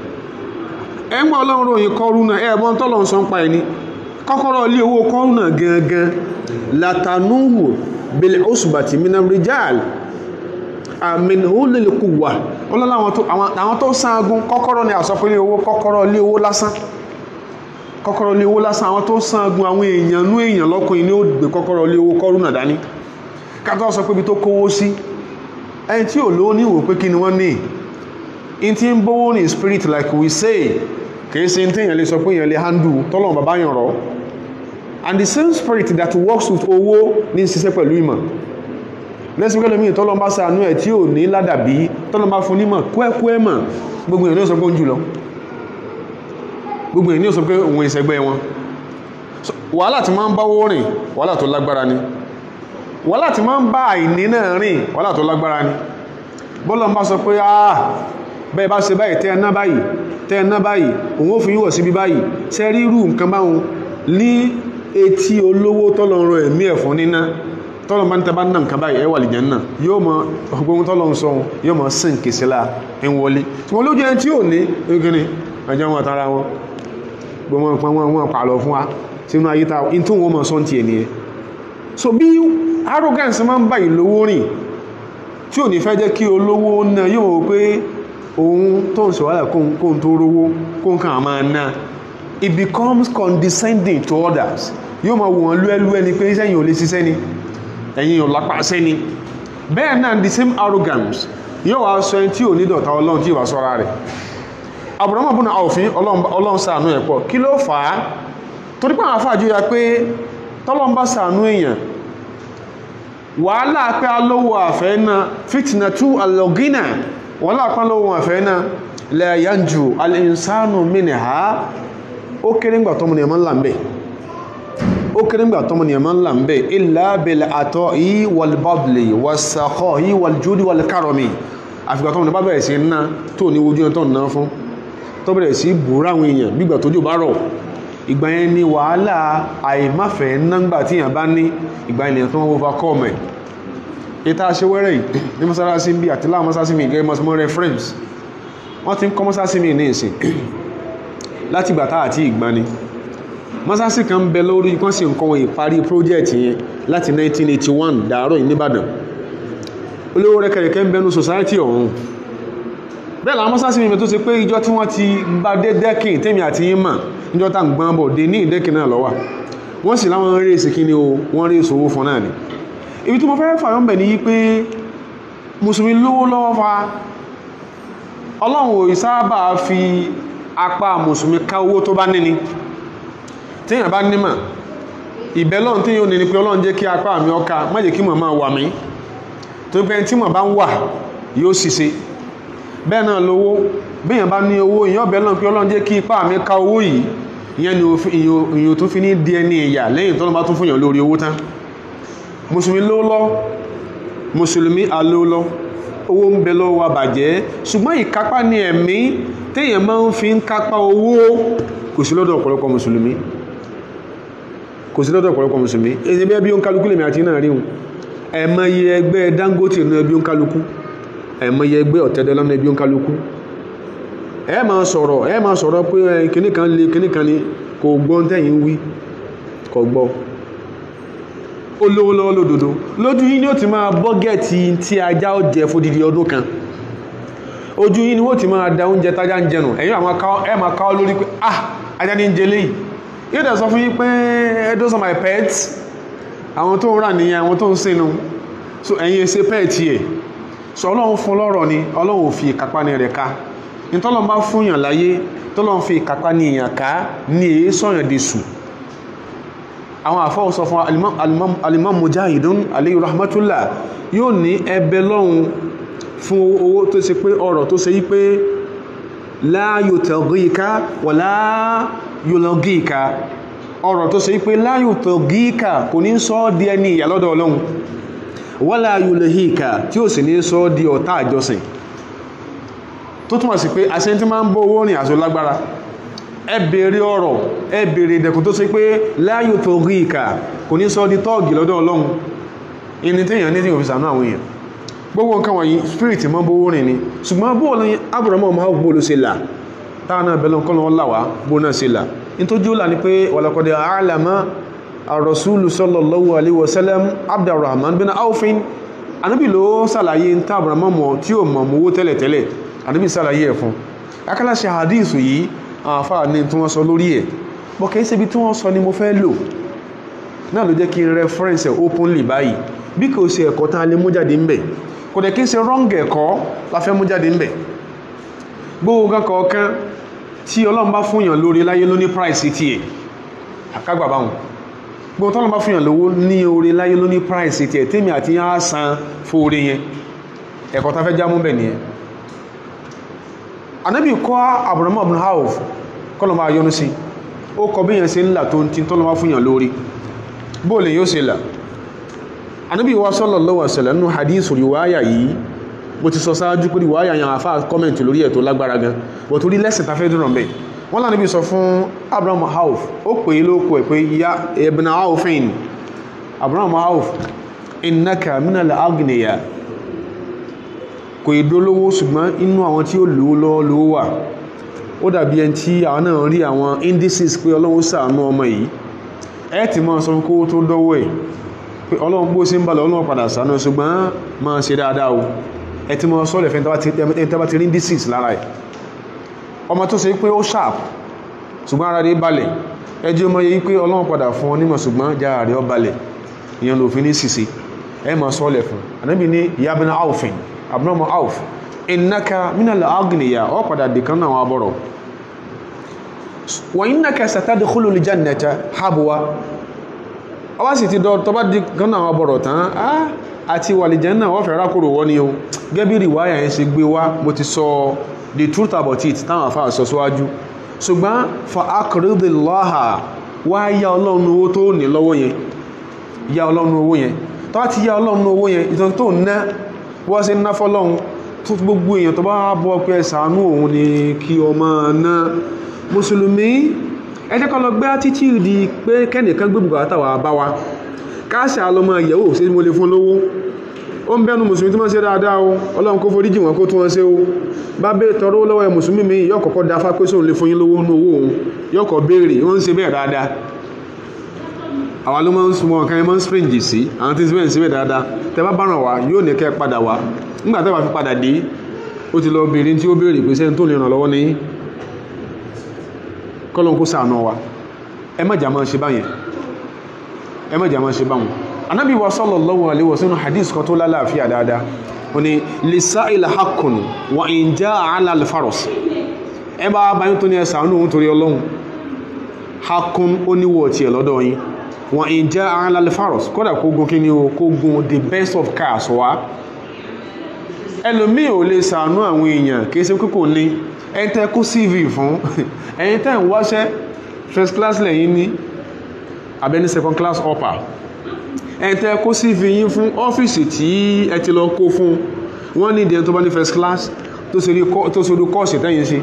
ẹ ń gbọ́ ọlọ́run ròyìn kọ́rúnà ẹ ẹ̀bọ́n tọ́lọ̀ ń sọ ń pa ẹni kọ́kọ́rọ́ ilé owó kọ́rúnà gangan latanuhu bil usbati minam rijal amin hulil quwwa ọlọ́lá àwọn tó sáàgùn kọ́kọ́rọ́ ni àsọpẹ́lé owó kọ́kọ́rọ́ ilé owó lásán kọ́kọ́rọ́ ilé owó lásán àwọn tó sáàgùn àwọn èèyàn nú èèyàn lọ́kùnrin ní ó gbé kọ́kọ́rọ́ ilé owó kọ́rúnà dání kátó sọ pé ibi tó kówó sí ẹni tí ò lówó níwò pé kí ni wọ́n ní in ti ń bówó ní spirit like we say kìí ṣe tí èèyàn lè sọ pé èèyàn lè handle tọ́lọ̀ bàbá yàn rọ́ and the same spirit that works with owó ní ṣiṣẹ́ pẹ̀lú ìmọ̀ lẹ́sìn pẹ́lú mi tọ́lọ́ bá ṣàánú ẹ̀ tí ò ní ládàbí tọ́lọ́ bá fún nímọ̀ kúẹ́kúẹ́ mọ̀ gbogbo èèyàn ní ó sọ pé ó ń jùlọ gbogbo èèyàn ní ó sọ pé òun ìṣẹ́gbẹ́ wọn wàhálà tí máa ń báwó rìn wàhálà tó lágbára ni wàhálà tí máa ń bá àìní náà rìn wàhálà tó lágbára ni bọ́lọ̀ ń bá sọ pé ah bẹ́ẹ̀ bá ṣe báyìí tẹ́ ẹ̀ná báyìí tẹ́ ẹ̀ná báyìí òun ó fi yíwọ̀ síbi báyìí ṣe rí irú nǹkan báwọn ní etí olówó tọ́lọ̀ ń rọ ẹ̀mí ẹ̀fọn níná tọ́lọ̀ bá ń tẹ́ bá ń nà nǹkan báyìí ẹwà lè jẹ́ náà yóò mọ ọgbọ́n tọ́lọ̀ ń sọ yóò mọ sí nkèsí la ń wọlé tí wọ́n lójú ẹni tí ò ní gíní ẹjọ́ wọn tara wọn gbọmọ pa wọn wọn pààlọ́ fún wa sínú ayé ta in tó wọn mọ sọ́n ti ẹ̀ nìyẹn so bí arrogance máa ń bá ìlówó rìn tí ò ní fẹ́ jẹ́ kí olówó náà yóò wò pé òun tó ń sọ̀rọ̀ kóhun tó rówó kóhun kan máa ná it becomes condescending to others yóò máa wò wọ́n lúẹ́lú ẹni pé sẹ́yìn ò lè ṣiṣẹ́ ni ẹ̀yìn ò lápá sẹ́ni bẹ́ẹ̀ náà the same arrogance yóò wá sọ ẹni tí ò ní dọ̀tá ọlọ́run tí ì wá sọ́ra rẹ̀ àbùrọ̀mọ̀ bùnà òfin ọlọ́run ṣàánú ẹ̀ pọ̀ kí ló fà á torí pé àwọn afáàjú ya pé tọ́lọ́run bá ṣàánú èèyàn wàhálà pé alówó àfẹ́ náà fìtìnà tú alọ́gínà wàhálà pé alówó àfẹ́ náà lẹ́yànjú alìsánù mìnìhà ó kéré ńgbà tọ́mọ nìyàmọ́ ńlá ń bẹ̀ ó kéré ńgbà tọ́mọ nìyàmọ́ ńlá ń bẹ̀ ilá bẹ̀lẹ̀ àtọ́ yìí wàlbọ́bìlì wàsàkọ́ yìí wàljúdí wàlkárọ̀mì àfìgbà tọ́mọ nìyàmọ́ bẹ̀rẹ̀ sí ná tó ní ojú ẹ̀ tó ná fún tó bẹ̀rẹ̀ sí bùrá àwọn èèyàn bí ìgbà tójú bá rọ̀ ìgbà yẹn ni wàhálà àìmáfẹ́ náǹgbà tí èèyàn bá ní ìgbà yẹn tó wọ́n overcome ẹ̀ ìta aṣewẹ́rẹ́ yìí ní mọ́sálásí bí àti láwọn mọ́sálásí mi gẹ́gẹ́ mọ́sálásí reference wọ́n ti ń kọ́ mọ́sálásí mi ní ìsìn láti ìgbà táà àti ìgbani mọ́sálásí kan bẹ lórí kan sì ń kọ́ wọn ìparí project yẹn láti 1981 dàárọ̀ yìí nìbàdàn olówó rẹ̀kẹ̀rẹ̀kẹ́ ń bẹnu society ọ̀hún bẹ́ẹ̀ làwọn mọ́sálásí mi tó ṣe pé ìjọ tí wọ́n ti bá dé dẹ́kìn tèmi àti yín mà níjọ́ tá à ń gbọ́n bọ̀ dé ní ìdẹ́kìn náà lọ́wà wọ́n sì láwọn rí èsì kí ni o wọ́n rí èsì owó fún náà ni ibi tí mo fẹ́ fàyọ́ bẹ̀ ní yí pé mùsùlùmí lówó lọ́wọ́ fa ọlọ́run ò sábà fi apá mùsùlùmí ká owó tó bá níni téèyàn bá nímọ̀ ìbẹ́lọ́n tí yóò ní ni pé ọlọ́run jẹ́ kí apá mi ọka má jẹ́ kí mọ̀ máa wà mí tó pé tí mọ̀ bá ń wà yóò ṣiṣẹ́ bẹ́ẹ̀ náà lówó bíyàn bá ní owó ìyàn ọ̀bẹ̀ lọ́n pé ọlọ́run jẹ́ kí ipá mi ká owó yìí ìyẹn ni èyàn tó fi ní di ẹni ìyà lẹ́yìn tó lọ́ bá tún fún yàn lórí owó tán mùsùlùmí ló lọ mùsùlùmí aló lọ owó ń bẹ lọ́wọ́ wa bàjẹ́ ṣùgbọ́n ìkápá ní ẹ̀mí téèyàn máa ń fi ń kápá owó kò sí lọ́dọ̀ ọ̀pọ̀lọpọ̀ mùsùlùmí kò sí lọ́dọ̀ ọ̀pọ̀lọpọ̀ mùsùlùmí èyí bí ẹbí ó ń kálukú lèmi àti náà rí wọn ẹ̀mọye ẹgbẹ́ Dangote nínú ẹbí ó ń kálukú ẹ̀mọye ẹgbẹ́ ọ̀tẹ́dọ́lọ́nà ẹbí ó ń kálukú ẹ máa sọ̀rọ̀ ẹ máa sọ̀rọ̀ pé kíní kan lè kíní kan ní kò gbọ́ tẹ́yìn wí kò gbọ́ olówó lọ́wọ́ lódodo lójú yín ni ó ti máa bọ́gẹ̀tì tí ajá ó jẹ fódìdí ọdún kan ojú yín ni ó ti máa da oúnjẹ tájá ń jẹnu ẹ̀yin ẹ máa káwọ́ lórí pé ah ajá ní ń jẹ léyìí yóò dẹ̀ sọ fún yín pé those are my pets àwọn tó ń rà nìyẹn àwọn tó ń sínú so ẹ̀yin ṣe pẹ́ẹ̀tì ẹ̀ so ọlọ́run fún lọ́rọ̀ ni ọlọ́run ò fi ìkápá ní rẹ̀ ká nítọ́lọ́n bá fún yàn láyé tọ́lọ́n fi ìkápá ní èèyàn ká ní èé sọ̀yàn dé sùn àwọn àfọ́wọ́ sọ fún alimam mujahidun alayhi rahmatullah yóò ní ẹbẹ lọ́hun fún owó tó ṣe pé ọ̀rọ̀ tó ṣe yí pé la yutagika wa la yulagika ọ̀rọ̀ tó ṣe yí pé la yutagika kò ní sọ di ẹni ìyà lọ́dọ̀ ọlọ́run wala yulahika tí ó sì ní sọ di ọ̀tá àjọsìn tó túnmọ̀ sí pé aṣẹ́ tí máa ń bó owó rìn àṣò lágbára ẹ bèèrè ọ̀rọ̀ ẹ bèèrè ìdẹ̀kùn tó ṣe pé láyò tó rí ìkà kò ní sọ di tọ́ọ̀gì lọ́dọ̀ ọlọ́run ìní téèyàn ní tí kò fi sànú àwọn èèyàn gbogbo nǹkan wọ̀nyí spirit mọ́ bó rìn ni ṣùgbọ́n bó ní Abraham ọmọ bó ló ṣe là táwọn náà bẹ̀rẹ̀ nǹkan lọ́wọ́ làwá bó náà ṣe là nítorí ó là ní pé walaqad a'lama ar-rasulu sallallahu alaihi wasallam Abdurrahman bin Awfin anábì ló ṣàlàyé ń tá Abraham mọ̀ tí ò mọ̀ mówó tẹ́lẹ̀tẹ́lẹ̀ anábì ṣàlàyé ẹ̀ fún akálàṣe hadith yìí àwọn afárá ní tí wọ́n sọ lórí ẹ̀ bọ́ kìí ṣe ibi tí wọ́n sọ ni mo fẹ́ lò náà ló jẹ́ kí n reference ẹ̀ openly báyìí bí kò ṣe ẹ̀kọ́ tá a lè mú jáde ń bẹ̀ kò dẹ̀ kí n ṣe wrong ẹ̀kọ́ la fẹ́ mú jáde ń bẹ̀ gbogbo nǹkan kọ̀ọ̀kan tí ọlọ́run bá fún yàn lórí láyé ló ní price ti ẹ̀ àkágbà báwọn gbogbo tọ́lọ́run bá fún yàn lówó ní orí láyé ló ní price ti ẹ̀ tèmi àti yàn á san fóore yẹn ẹ̀kọ́ tá fẹ́ já mú bẹ̀ nìyẹn anabi kọ́ Abraham ibn Auf kọ́lọ̀mọ́ ayọ́nu sí ó kọ bí yẹn ṣe ńlá tó ń tí tọ́lọ́mọ́ fún yàn lórí bóòlè yóò ṣe là anabi wa sallallahu alaihi wasallam nínú hadith riwaya yìí mo ti sọ sáájú pé riwaya yàn àfá kọ́mẹ̀ntì lórí ẹ̀ tó lágbára gan bọ̀ torí lẹ́sìn ta fẹ́ dúró mbẹ́ wọ́n lánàá bí sọ fún Abraham Auf ó pè é lóko ẹ̀ pé ya ibn Aufin Abraham Auf innaka minal agniya kò ìdólówó ṣùgbọ́n inú àwọn tí ó lówó lọ́wọ́ lówó wà ó dàbí ẹni tí àwọn náà rí àwọn indices pé ọlọ́run ṣàánú ọmọ yìí ẹ ti máa sọ kó tó dọ́wọ́ ẹ̀ pé ọlọ́run bó ṣe ń balẹ̀ ọlọ́run padà ṣàánú ṣùgbọ́n máa ṣe dáadáa o ẹ ti máa sọ́ọ̀lẹ̀ fẹ́ ẹni tẹ́ bá ti rí indices lára ẹ̀ ọmọ tó ṣe pé ó sharp ṣùgbọ́n ara rẹ̀ balẹ̀ ẹ jẹ́ ọmọ yìí pé ọlọ́run padà fún ọ nímọ̀ ṣùgbọ́n jára rẹ̀ ọ balẹ̀ ìyẹn lòfin ní ṣìṣe ẹ máa sọ́ọ̀lẹ̀ fún ànábì ní yabina aufin abnormal auf innaka minal agniya ọ padà dìkan náà wọn abọ́rọ̀ wa innaka satadkhulu aljannata habwa ọwá sì ti dọ́ tọba dìkan náà wọn abọ́rọ̀ tán á àti wàlìjẹ́ náà wọ́n fẹ́ rákòrò wọ́n ni o gẹ́bí rìwáyà yẹn ṣe gbé wá mo ti sọ the truth about it táwọn afá sọ síwájú ṣùgbọ́n fa aqridillaha wá yá ọlọ́run owó tó ní lọ́wọ́ yẹn yá ọlọ́run owó yẹn tọ́wá ti yá ọlọ́run owó yẹn ìtàn tó ná wọ́n ṣe ná fọ́lọ́run tó gbogbo èèyàn tó bá bọ́ pé ṣàánú òun ni kí ọmọ ná mùsùlùmí ẹ jẹ́ ká lọ gbé attitude pé kẹ́nìkan gbé bùkátà wà bá wa káàṣà lọmọ ìyẹ̀wò sí mo lè fún lówó ó ń bẹ́nu mùsùlùmí tí wọ́n ṣe dáadáa o ọlọ́run kó foríjì wọn kó tún wọn ṣe o bá bẹ́ẹ̀ tọrọ lọ́wọ́ ẹ mùsùlùmí mi yóò kọ́kọ́ da fá pé sóun lè fún yín lówó nú owó òun yóò kọ́ béèrè ó ń ṣe bẹ́ẹ̀ dáadáa àwa ló máa ń súnmọ́ ọ̀kan ẹ máa ń springy sí àwọn tí ń síbẹ̀ ń síbẹ̀ dáadáa tẹ bá báràn wá yóò ní kẹ́ padà wá nígbà tẹ́ bá fi padà dé ó ti lọ béèrè tí ó béèrè pé sẹ́ni tó lè ràn lọ́wọ́ ní kọ́lọ́n kó ṣàánú wa ẹ má jà máa ṣe báyẹn ẹ má jà máa ṣe báwọn anábì wa sallallahu alaihi wasallam hadith kan tó lálàáfíà dáadáa ó ní lisa'il haqqun wa in ja'a 'ala al-faras ẹ bá báyìí tó ní ẹ ṣàánú òun torí ọlọ́run haqqun ó níwọ̀ tiẹ̀ lọ́dọ̀ yín wa in ja'a 'ala al-faras kódà kó gun kí ni o kó gun the best of cars wá ẹlòmíì ò lè ṣàánú àwọn èèyàn kìí ṣe kókò ní ẹni tẹ́ kó cv fún ẹ̀yin tẹ́ ń wáṣẹ́ first class lẹ́yìn ní abẹ́ni second class upper ẹni tẹ́ kó cv yín fún ọ́fíìsì tí ẹ ti lọ kó fún wọ́n ní ìdíyẹn tó bá ní first class tó ṣe orí kọ́ọ̀sì tẹ́yìn ṣe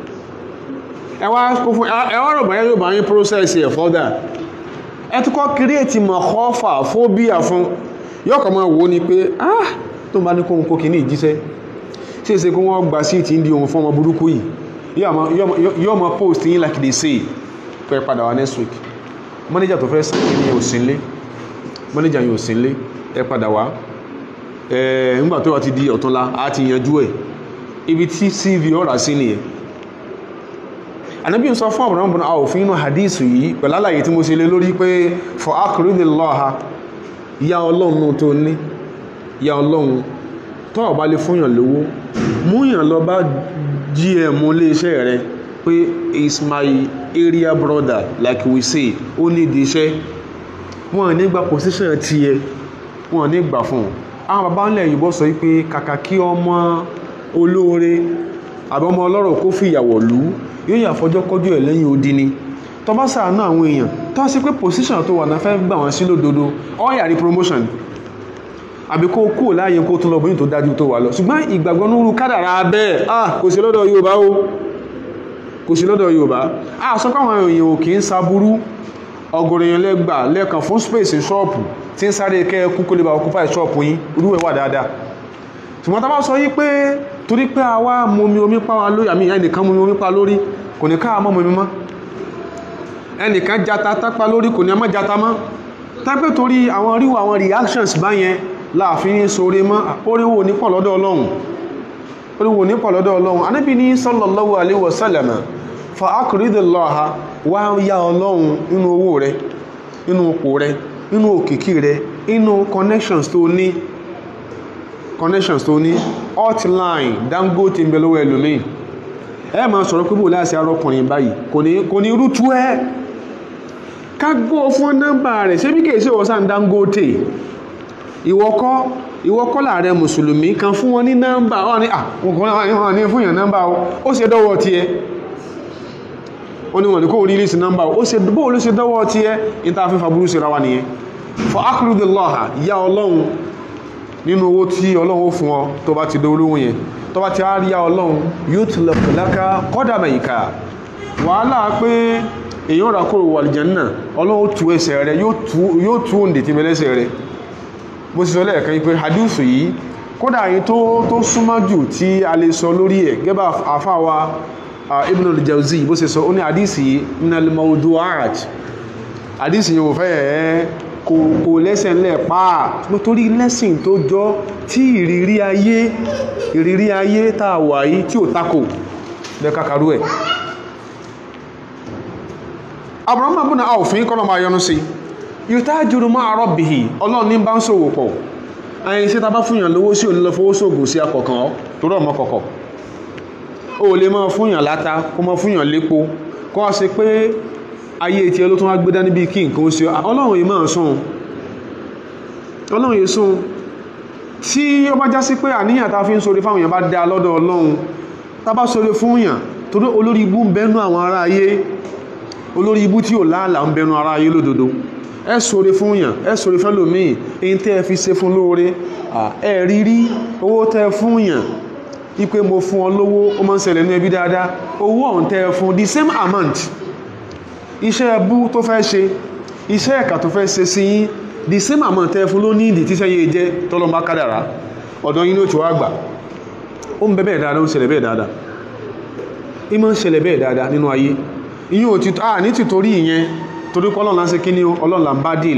ẹ wá kó fún ẹ wá rọ̀gbà yóò bá yín process ẹ̀ further ẹ tún kọ́ create mọ̀kọ́fà phobia fún yọkọ̀ máa wò ó ni pé ah tó bá ní kóhun kó kì ní ìjíṣẹ́ tí è ṣe kó wọ́n gba sí ìtì ń di ohun fún ọmọ burúkú yìí yóò mọ post yín like they say pẹ́ padà wá next week manager tó fẹ́ sàn kí ni òsínlé manager yìí òsínlé ẹ padà wá ẹ nígbà tó wà ti di ọ̀túnla a ti yanjú ẹ̀ ibi tí cv ọ̀rà sí nìyẹn ànábì ń sọ fún àbúrò àbúrò àwòfin inú hadith yìí pẹ̀lú àlàyé tí mo ṣe lé lórí pé for akérèdèlọ́ha ya ọlọ́run tó ní ya ọlọ́run tó ọ̀bá lè fúnyàn lówó múyàn lọ bá gm iléeṣẹ́ rẹ pé is my area brother like we say ó ní ìdí iṣẹ́ wọ́n ní gba position tiẹ̀ wọ́n ní gbà fún un àwọn bàbá ńlẹ̀ yìnbọn sọ pé kàkà kí ọmọ olóore àbí ọmọ ọlọ́rọ̀ kó fi ìyàwó lù ú yóò yà fọjọ́ kọjú ẹ̀ lẹ́yìn odi ni tó bá ṣàánú àwọn èèyàn tó sí pé position tó wà náà fẹ́ gbà wọ́n sí lódodo ó yà rí promotion àbí kó kúrò láàyè kó tún lọ bóyìn tó dájú tó wà lọ ṣùgbọ́n ìgbàgbọ́ nínú kádàrá bẹ́ẹ̀ ah kò sí lọ́dọ̀ Yorùbá o kò sí lọ́dọ̀ Yorùbá ah sọ pé àwọn èèyàn ò kì í saburú ọgọ̀rọ̀ èèyàn lẹ́gbà lẹ́ẹ̀kan fún space ṣọ́ọ̀pù tí ń sáré kẹ́ kú kó lè bá occupy ṣọ́ọ̀pù yín irú ẹ̀ wà dáadáa ṣùgbọ́n tá bá sọ yí pé torí pé àwa momi omi pa wa lórí àmì ẹnìkan momi omi pa lórí kò ní káà mọ́ momi mọ́ ẹnìkan jata tápa lórí kò ní ọmọ jata mọ́ tápẹ́ torí àwọn ríwọ àwọn reactions báyẹn láàfin sóre mọ́ oríwò ní pọ̀ lọ́dọ̀ ọlọ́run oríwò ní pọ̀ lọ́dọ̀ ọlọ́run anábì ní sallallahu alaihi wasallam fa akridillaha wá yá ọlọ́run inú owó rẹ inú òpó rẹ inú òkìkí rẹ inú connections tó ní connections tó ní hotline Dangote ń bẹ lọ́wọ́ ẹlòmíì ẹ máa sọ̀rọ̀ pé bò láti arọ́kùnrin báyìí kò ní kò ní rútu ẹ́ ká gbọ́ fún nọ́mbà rẹ̀ ṣé bí kìí ṣe wọ́sàn Dangote ìwọ́kọ́ ìwọ́kọ́ láàrẹ mùsùlùmí kan fún wọn ní nọ́mbà wọn ni àwọn ní fún yàn nọ́mbà ó ṣe dọ́wọ́ tiẹ̀ ó ní wọn ní kó rí list nọ́mbà ó ṣe bó ló ṣe dọ́wọ́ tiẹ̀ níta fífa burú sí ra wa nìyẹn for akrudillaha ya ọlọ́run nínú owó tí ọlọ́run ó fún ọ tó bá ti dolówó yẹn tó bá ti á rí ya ọlọ́run yóò ti lọ́kọ̀láka kọ́dà mẹ́yìká wàhálà pé èyàn rà kúrò wà lìjẹ́nà ọlọ́run tú ẹsẹ̀ rẹ yóò tú òǹdè tí mẹ́lẹ́sẹ̀ rẹ bó sì sọ lẹ́ẹ̀kan pé hadith yìí kódà yìí tó tó súnmọ́ jù tí a lè sọ lórí ẹ̀ gẹ́bà àfáwa Ibn al-Jawzi bó sì sọ ó ní hadith yìí minal mawdu'at hadith yìí ò fẹ́ ẹ̀ kò kò lẹ́sẹ̀ ńlẹ̀ pàà nítorí lẹ́sìn tó jọ tí ìrírí ayé ìrírí ayé tá a wà yìí tí ò takò lẹ́kàkàrú ẹ̀ Abraham abúna àwòfin kọ́nà máa yọnu sí yutajiru ma'a rabbihi ọlọ́run ní bá ń ṣòwò pọ̀ ẹ̀yìn sí tàbá fúnyàn lówó sí òní lọ fowó sóògùn sí akọ̀kan tó rọ̀ mọ́ kọ̀kọ̀ o lè máa fúnyàn láta kó máa fúnyàn lépo kó wá sí pé ayé tí ẹ ló tún wá gbé dání bí kí nǹkan ó ṣe ọlọ́run yìí máa sùn ọlọ́run yìí sùn tí ó bá já sí pé àníyàn tá a fi ń sọre fáwọn èèyàn bá dá lọ́dọ̀ ọlọ́run tá bá sọre fún yàn torí olórí ibú ń bẹnu àwọn ará ayé olórí ibú tí ò láàlà ń bẹnu ará ayé lódodo ẹ sọre fún yàn ẹ sọre fẹ́ lòmíì èyí tẹ́ ẹ fi ṣe fún lóore ẹ rí rí owó tẹ́ ẹ fún yàn ipe mo fún ọ lówó ó máa ń ṣẹlẹ̀ ní ẹbí dáadáa owó ọ̀hún tẹ́ ẹ fún the same amount iṣẹ́ ẹbú tó fẹ́ ṣe iṣẹ́ ẹ̀ka tó fẹ́ ṣe sí yín the same amount tẹ́ ẹ fún ló ní ìdí tíṣẹ́ yé jẹ́ tọ́lọ́mbá kádàrá ọ̀dọ̀ yín ló ti wá gbà ó ń bẹ bẹ́ẹ̀ dáadáa ó ń ṣẹlẹ̀ bẹ́ẹ̀ dáadáa í máa ń ṣẹlẹ̀ bẹ́ẹ̀ dáadáa nínú ayé ìyún ò ti à ní tìtorí ìyẹn torí pé ọlọ́run láti kíní ọlọ́run là ń bá dìl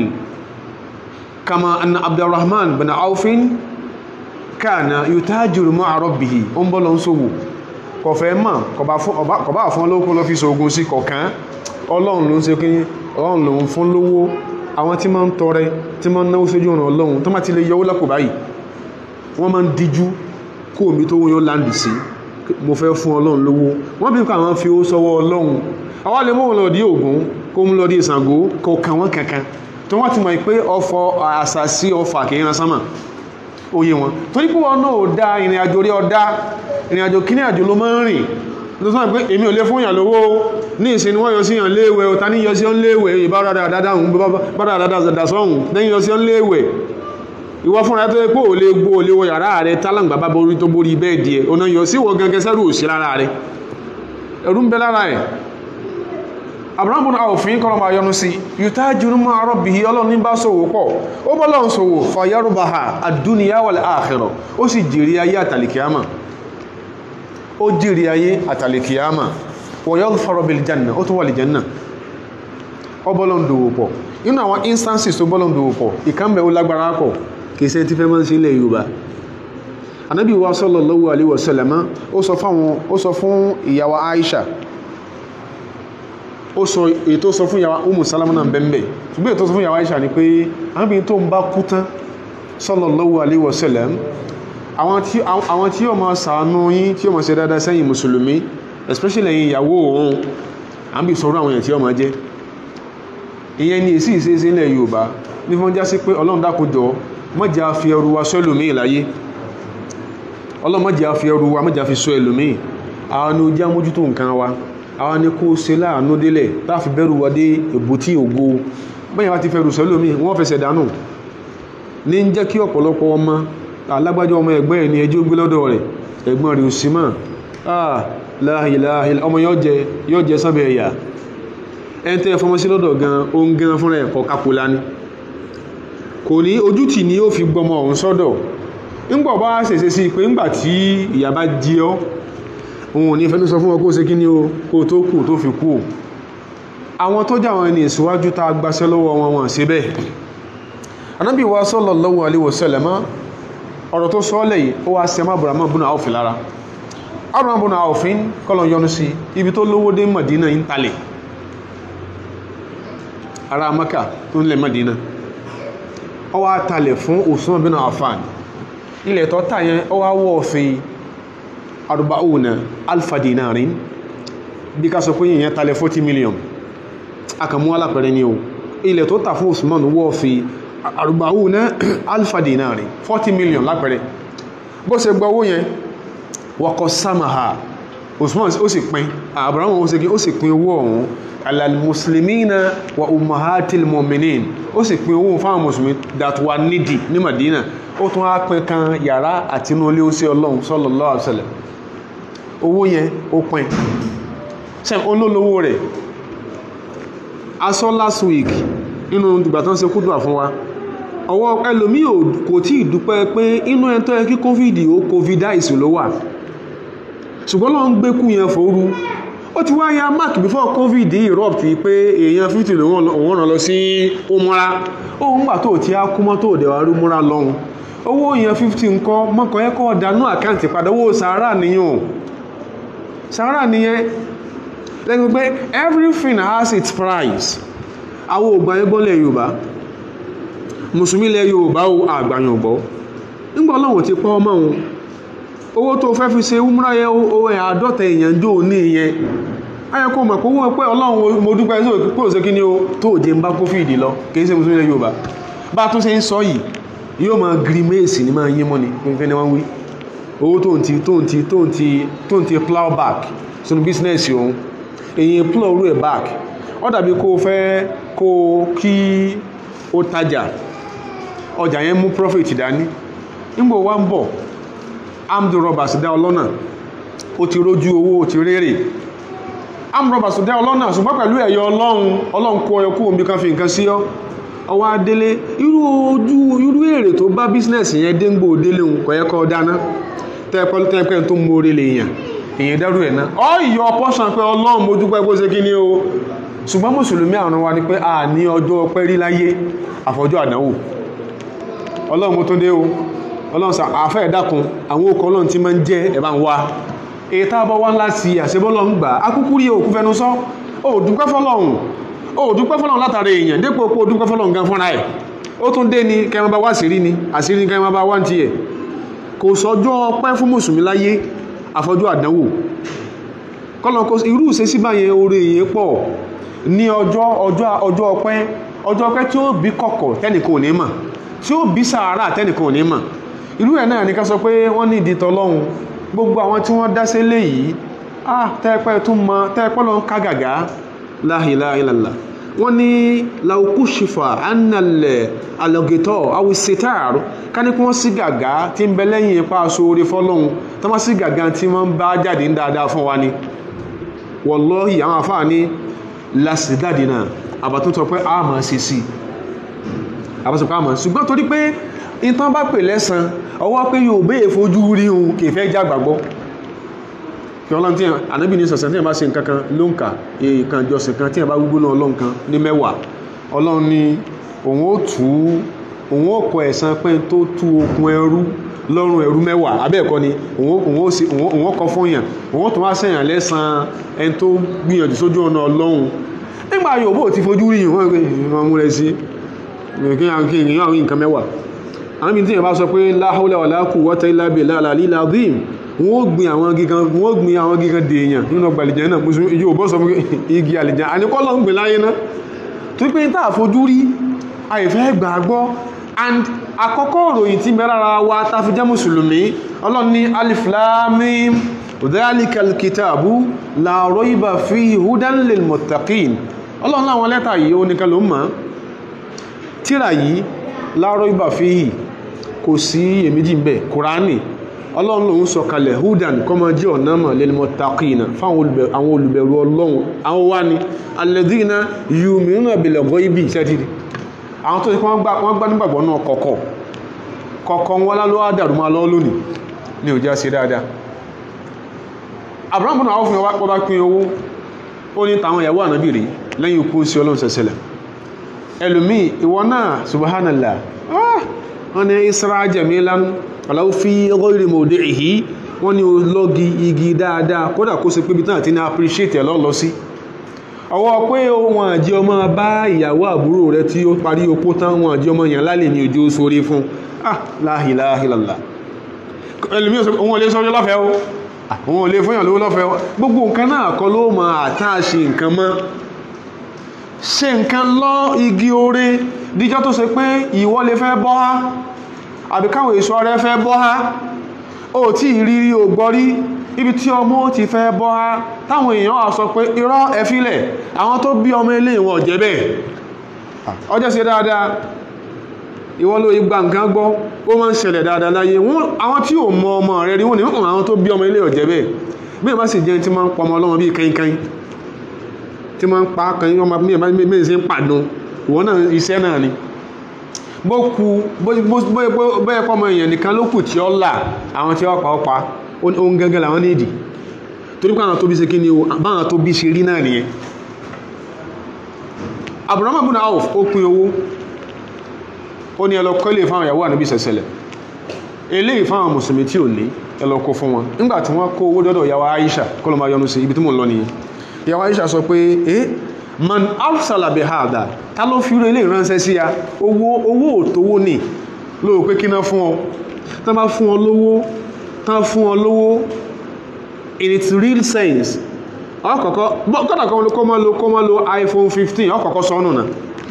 kama anna abdulrahman bin aufin kana yutajiru ma'a rabbihi ó ń bọ́ lọ ń ṣòwò kọ̀fẹ́ mọ̀ kọ̀bá fún olókun lọ fi ṣògùn sí kọ̀kan ọlọ́run ló ń ṣe kíní ọlọ́run ló ń fún lówó àwọn tí máa ń tọrẹ tí máa ń náwó sójú ọ̀nà ọlọ́run tó má ti lè yọwó lápò báyìí wọ́n máa ń díjú kó omi tó wọ́n yóò láǹdì sí mo fẹ́ fún ọlọ́run lówó wọ́n bí káwọn fi ó sọ́wọ́ ọlọ́run àwọn lè mú wọn lọ dí Ògún kó mú lọ dí Ṣàngó kó kàn wọ́n kankan tó wọ́n ti mọ̀ pé ọfọ àṣàsí ọfà kì í ran sánmà oyè wọn torí pé wọn náà ò dá ìrìn àjò rí ọdá ìrìn àjò kíní àjò ló máa ń rìn tó sọ pé èmi ò lè fún yàn lówó ní ìsin ni wọ́n yọ sí yàn léèwẹ̀ ọ̀tá ní yọ sí yàn léèwẹ̀ ìbára dáadáa ń bára dáadáa sọ́hùn lẹ́yìn yọ sí yàn léèwẹ̀ ìwọ fúnra tó yẹ pé ò lè gbó ò lè wọ yàrá rẹ tálàǹgbà bá borí tó borí bẹ́ẹ̀ díẹ̀ ọ̀nà yọ sí wọ gangan sẹ́rù òsì lára rẹ ẹ̀rù ń bẹ lára ẹ̀ abrahamu náà òfin kọ́nà máa yọnu sí yùtá jùlọ máa rọ́bì yí ọlọ́run ní bá sòwò pọ̀ ó bọ́ lọ́n sòwò fàyẹ́rùbáhà àdúnìyà wal àkhírà ó sì jèrè ayé àtàlìkìyàmà ó jèrè ayé àtàlìkìyàmà wọ̀yọ́ fọ́rọ̀bìlì janna ó tún wà lè janna ó bọ́ lọ́n dòwò pọ̀ inú àwọn instances tó bọ́ lọ́n dòwò pọ̀ ìkànnbẹ̀ ó lágbára pọ̀ kìí ṣe tí fẹ́ máa ń ṣe ilẹ̀ yorùbá anábì wa sallallahu alaihi wasallam ó sọ fún ìyàwó aisha ó sọ ètò sọ fún ìyàwó umu salama náà bẹ́m̀bẹ̀ ṣùgbọ́n ètò sọ fún ìyàwó aisha ni pé anábì tó ń bá kú tán sallallahu alaihi wasallam àwọn tí yóò máa ṣàánú yín tí yóò máa ṣe dáadáa sẹ́yìn mùsùlùmí especially ẹ̀yin ìyàwó òun àbí sọ̀rọ̀ àwọn èèyàn tí yóò máa jẹ́ ìyẹn ni èsì ìṣeéṣe ilẹ̀ yorùbá ní fún já sí pé ọlọ́run dákòjọ́ mọ́jà fi ẹrù wa sọ ẹlòmíì láyé ọlọ́run mọ́jà fi ẹrù wa mọ́jà fi sọ ẹlòmíì àwọn ni ó jẹ́ mójútó nǹkan wa àwọn ni kó ṣe láàánú délẹ̀ láti bẹ̀rù wa dé èbútí ògo bẹ́yìn wa ti fẹ́ rù sọ ẹlòmíì wọ́n fẹsẹ̀ dànù ní ń jẹ́ kí ọ̀pọ̀lọpọ̀ ọmọ alágbájá ọmọ ẹgbẹ́ ẹ̀ ní ẹjọ́ gbé lọ́dọ̀ rẹ̀ ẹ̀gbọ́n rẹ̀ òsì mọ́ ọmọ yóò jẹ sábẹ̀ ẹ̀yà ẹni tẹ́ fọmọ sí lọ́dọ̀ gan ó ń gan fúnra ẹ̀kọ́ kápólá ní kò ní ojútì ni ó fi gbọmọ ọ̀hún sọ́dọ̀ ńgbọ̀ bá ṣèṣe sí pé ńgbà tí ìyà bá jí ọ́ òun ò ní fẹ́ tó sọ fún ọ kó ṣe kí ni o kó tó kù tó fi kú àwọn tó jà wọn ní ìsíwájú tá a gbaṣẹ́ lọ́wọ́ wọn wọn ṣe bẹ́ẹ̀ anábì wa sallallahu alaihi wasallam ọ̀rọ̀ tó sọ́ọ́lẹ̀ yìí ó wá sẹ́mọ́ Abdurrahman bùnà áwòfin lára Abdurrahman bùnà áwòfin kọ́lọ̀ yọnu sí ibi tó lówó dé Madina ń talẹ̀ ará Maka tó ń lẹ̀ Madina ó wá talẹ̀ fún Usman bin Affan ilẹ̀ tó tà yẹn ó wá wọ́ fi arba'una alfa dinarin bí ká sọ pé yìnyẹn talẹ̀ 40 million akàmú alápẹ̀rẹ̀ ni o ilẹ̀ tó tà fún Usman wọ́ fi arba'una alfa dinarin 40 million lápẹ̀rẹ̀ bó ṣe gba owó yẹn wọ́kọ̀ samaha Usman ó sì pín Abraham ó sì ó sì pín owó ọ̀hún alalmuslimina wa ummahatil mu'minin ó sì pín owó fáwọn mùsùlùmí that were needy ní Madina ó tún á pín kan yàrá àti inú ilé ó sí Ọlọ́run sallallahu alaihi wasallam owó yẹn ó pín sẹ́m olólówó rẹ̀ aṣọ last week nínú ìgbà tó ń ṣe kúdùà fún wa ọwọ́ ẹlòmí kò tí ìdúpẹ́ pé inú ẹ̀ tó yẹ kí covid ó covidize ló wà ṣùgbọ́n lọ́n gbé kú yẹn fòru ó ti wá ya mark before covid erupt pé èèyàn 50 lòun ràn lọ sí umura òun gbà tó ti á kú mọ́ tó dẹ̀ wá rí umura lọ́hùn owó èèyàn 50 ńkọ́ mọ́kàn ẹ̀kọ́ dánú àkáǹtì padà owó sàárà nìyàn sàárà nìyẹn lẹ́gbẹ̀ẹ́ pé everything has its price àwọn ògbà ẹgbọ́lẹ̀ yorùbá mùsùlùmí lẹ yorùbá o àgbàyàn ọ̀gbọ́ nígbà ọlọ́run ti pọ́ ọmọ òun owó tó fẹ́ fi ṣe umra yẹ owó ẹ̀ àádọ́ta èèyàn jò ní ìyẹn ayẹ kó mọ̀ pé owó pé ọlọ́run mo dúpẹ́ sí òkú pòrò sí kí ni o tó jẹ ń bá kófìdì lọ kì í ṣe mùsùlùmí lẹ yorùbá bá tún ṣe ń sọ yìí yóò máa grimace ní máa yín mọ́ ni fífẹ́ ni wọ́n wí owó tó ń ti tó ń ti tó ń ti tó ń ti plow back sínú bísínẹ́sì òun èyí plow rú ẹ̀ back ó dàbí kó o fẹ́ kó o kí o tajà ọjà yẹn mú profit dání nígbà wá ń bọ̀ armed robbers dá ọlọ́nà ó ti rójú owó ó ti rérè armed robbers dá ọlọ́nà ṣùgbọ́n pẹ̀lú ẹ̀yọ ọlọ́run ọlọ́run kó ọyọ kó omi kan fi nǹkan sí ọ ọwọ́ adélé irú ojú irú èrè tó bá business yẹn déngbò délé òun kò yẹ kó dáná tẹ́pẹ́ tẹ́pẹ́ tó mú orí lè yàn èyàn dẹ́rù ẹ̀ náà ọ ìyọ pọ́sàn pé ọlọ́run mojú pẹ́ kó ṣe kí ni o ṣùgbọ́n mùsùlùmí àrùn wa ni pé a ní ọjọ́ ọpẹ́ rí láyé àfọjọ́ àdánwò ọlọ́run mo tó dé o ọlọ́run sà àfẹ́ ẹ̀dákun àwọn okọ̀ ọlọ́run tí máa ń jẹ́ ẹ̀bá ń wá èyí tá a bọ́ wá ńlá sí àṣebọ́lọ́run gbà akúkú rí òkú fẹnu sọ ó dúpẹ́ fọlọ́run ó dúpẹ́ fọlọ́run látàrí èèyàn dépò pé ó dúpẹ́ fọlọ́run gan fúnra ẹ̀ ó tún dé ni kẹmọ bá wá sírí ni àṣírí ni kẹmọ bá wá ń tiẹ̀ kò sọjọ́ ọpẹ́ fún mùsùlùmí láyé àfọjọ́ àdánwò kọ́lọ́n kó irú ìṣesí báyẹn oore èyí pọ̀ ní ọjọ́ ọjọ́ ọjọ́ ọpẹ́ ọjọ́ ọpẹ́ tí ó bí kọ̀kọ̀ tẹ́nìkan ò ní mọ̀ tí ó bí sàárà tẹ́nìkan ò ní mọ̀ irú ẹ̀ náà ní ká sọ pé wọ́n ní ìdí tọlọ́hun gbogbo àwọn tí wọ́n dáṣẹ́ léyìí ah tẹ́ẹ̀pẹ́ tún mọ tẹ́ẹ̀pẹ́ lọ ń ká gàgá la ilaha illallah wọ́n ní lauku shifa annalẹ̀ alọ́gẹ̀tọ̀ awusetar ká ní kí wọ́n sí gàgá tí ń bẹ lẹ́yìn ipa aṣoore fọlọ́hun tó má sí gàgá tí wọ́n ń bá jáde ń dáadáa fún wa ni wallahi àwọn àfáà ní lásìdáàdì náà àbàtún tọ pé a máa ṣe sí àbàtún pé a máa ṣùgbọ́n torí pé ìtàn bá pè lẹ́sàn ọwọ́ pé yóò bẹ́ẹ̀ fojú rí ohun kì í fẹ́ já gbàgbọ́ kí ọlọ́run tí ànábì ní sọ̀sẹ̀ tí ẹ̀ bá ṣe nǹkan kan ló ń kà èèkàn jọsìn kan tí ẹ̀ bá gbogbo náà ọlọ́run kan ní mẹ́wàá ọlọ́run ní òun ó tú òun ó kọ ẹ̀san pé tó tú okùn ẹrú lọ́rùn ẹrú mẹ́wàá abẹ́ẹ̀kọ́ ni òun ó kọ fún yàn òun ó tún wá sẹ́yàn lẹ́san ẹni tó gbìyànjú sójú ọ̀nà ọlọ́run nígbà yòówó ti fojú rí yìí wọ́n pé ìwọ̀n mú rẹ̀ sí kí èèyàn rí nǹkan mẹ́wàá àwọn ibi tí èèyàn bá sọ pé la hawla wala quwwata illa billahi al-aliyyil azim wọ́n ó gbin àwọn gígan wọ́n ó gbin àwọn gígan dèèyàn nínú ọgbà àlìjẹ́ náà mùsùlùmí yóò bọ́ sọ fún igi àlìjẹ́ àníkọ́ lọ ń gbìn láyé náà tó pé tá àfojú rí àìfẹ́ gbàgbọ́ and àkọ́kọ́ ìròyìn tí mẹ́rára wa ta fi jẹ́ mùsùlùmí ọlọ́run ní alif lam mim dhalika alkitabu la rayba fihi hudan lil muttaqin ọlọ́run láwọn lẹ́tà yìí ó nìkan ló mọ̀ tíra yìí la rayba fihi kò sí èméjì ń bẹ kùránì ọlọ́run lòun sọ kalẹ̀ hudan kọmọ jẹ́ ọ̀nà mọ̀ lil muttaqina fáwọn olùbẹ̀rù ọlọ́run àwọn wá ní alladhina yu'minuna bil ghaibi sẹ́tìrì àwọn tó ṣe pé wọ́n gbá wọ́n gbá nígbàgbọ́ náà kọ̀kọ̀ kọ̀kọ̀ wọn lálọ́ àdàrú máa lọ́ lónìí ní òjá sí dáadáa Abraham náà fún ọwọ́ bá pín owó ó ní tàwọn ìyàwó ànábì rí lẹ́yìn ikú sí ọlọ́run sẹ̀sẹ̀lẹ̀ ẹlòmíì ìwọ náà subhanallah ah wọ́n ní isra jamilan aláwọ̀ fi ghairi mawdi'ihi wọ́n ní lọ́gi igi dáadáa kódà kó ṣe pé ibi tán àti ní appreciate ẹ̀ lọ́lọ́ sí ọwọ́ pé wọn àjí ọmọ bá ìyàwó àbúrò rẹ tí ó parí opó tán wọn àjí ọmọ yàn lálẹ́ ní ojú sórí fún ah la ilaha illallah ẹlòmíì sọ wọn ò lè sọ́jọ́ lọ́fẹ̀ẹ́ o àwọn olè fún ìyànlówó lọ́fẹ́ gbogbo nǹkan náà kọ́ ló ma àtàṣe nǹkan mọ́ ṣe nǹkan lọ igi oore díjọ́ tó ṣe pé ìwọ lè fẹ́ bọ́ ha àbí káwọn èso rẹ fẹ́ bọ́ ha ó tí ìrírí ò gbọ́rí ibi tí ọmọ ti fẹ́ bọ́ ha táwọn èèyàn á sọ pé irọ́ ẹ̀fílẹ̀ àwọn tó bí ọmọ ilé ìwọ̀n jẹ́ bẹ́ẹ̀ ọjọ́ ṣe dáadáa ìwọ ló igba nǹkan gbọ́ ó máa ń ṣẹlẹ̀ dáadáa láyé wọn àwọn tí ò mọ ọmọ rẹ rí wọn ni wọn àwọn tó bí ọmọ ilé ọ̀jẹ́ bẹ́ẹ̀ bí ìbá sì jẹ́ tí máa ń pọmọ ọlọ́mọ bíi kẹ́yìnkẹ́yìn tí máa ń pa kẹ́yìn ọmọ bí ìbá bí ṣe ń pàdún ìwọ náà iṣẹ́ náà ni bó ku bóyá pọ́mọ èèyàn nìkan ló kù tí ó là àwọn tí ó pa ó pa ohun gẹ́gẹ́ làwọn ní ìdí torí pé àwọn tó bí ṣe kí ni o báwọn tó bí ṣe rí náà nìyẹn Abraham ibn Auf ó pín owó ó ní ẹlọ kọ́lé fáwọn ìyàwó ànábì sẹ̀sẹ̀lẹ̀ eléyìí fáwọn mùsùlùmí tí ò ní ẹlọ kó fún wọn nígbà tí wọ́n kó owó dọ́dọ̀ ìyàwó Aisha kọ́lọ́ máa yọnu sí ibi tí mò ń lọ nìyẹn ìyàwó Aisha sọ pé eh man afsala bi hada ta ló fi rẹ eléyìí ránṣẹ́ sí ya owó owó òtówó ni lóò pé kí ná fún ọ tán bá fún ọ lówó tán fún ọ lówó in its real sense ọkọ̀kọ́ kọ́dà kọ́ máa lo kọ́ máa lo iPhone 15 ọkọ̀kọ́ sọ́nù náà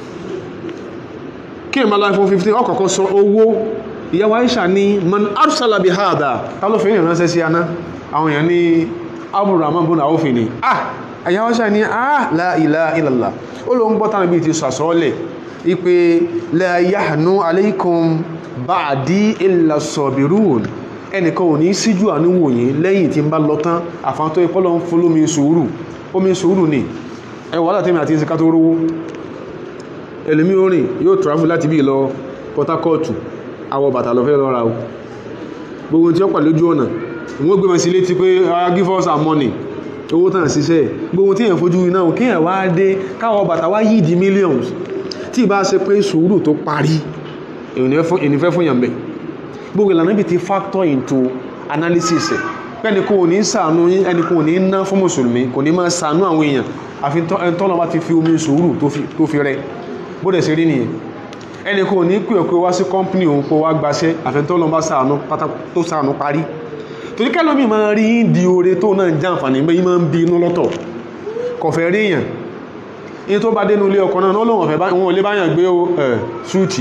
kí n bá lọ iPhone 15 ọkọ̀kọ́ sọ owó ìyàwó Aisha ní man arsala bi hada ta ló fi ní ìránṣẹ́ sí aná àwọn èèyàn ní Abdurrahman bọ́nà àwòfin ni ah ìyàwó Aisha ní ah la ilaha illallah ó ló ń gbọ́ tánà bí ti sàsọ́ọ́lẹ̀ ipe la yahnu alaykum ba'di illa sabirun ẹnìkan ò ní síjú àníwò yìí lẹ́yìn tí ń bá lọ tán àfáà tó ipọ́lọ ń fún lómi sùúrù omi sùúrù ni ẹwà látẹ́mì àti ìsìnká tó rówó ẹlòmí orin yóò travel láti bí lọ Port Harcourt àwọ̀ bàtà lọ fẹ́ lọ ra o gbogbo tí ó pà lójú ọ̀nà wọ́n gbé mọ̀ sí létí pé give us our money owó tàn síṣẹ́ gbogbo tí èèyàn fojú iná kí èèyàn wá dé káwọ̀ bàtà wá yìí di millions tí ì bá ṣe pé sùúrù tó parí èèyàn fẹ́ fún yàn bẹ́ẹ̀ gbogbo ìlànà ibi ti factor into analysis ẹ̀ pẹ́ni kò ní ṣàánú ẹni kò ní ná fún mùsùlùmí kò ní máa ṣàánú àwọn èèyàn àfi tọ́nà bá ti fi omi sùúrù tó fi rẹ bóde ṣe rí nìyẹn ẹni kò ní pè ọkọ̀ wá sí kọ́mpìnì òun kó wá gbaṣẹ́ àfi tọ́nà bá ṣàánú pátá tó ṣàánú parí torí kẹ́lómi máa rí di oore tó náà jẹ́ àǹfààní bẹ́ẹ̀ máa ń bí inú lọ́tọ̀ kọ̀fẹ́ rí èèyàn in tó bá dénú ilé ọkọ̀ náà wọn ò lè báyàn gbé ṣúùtì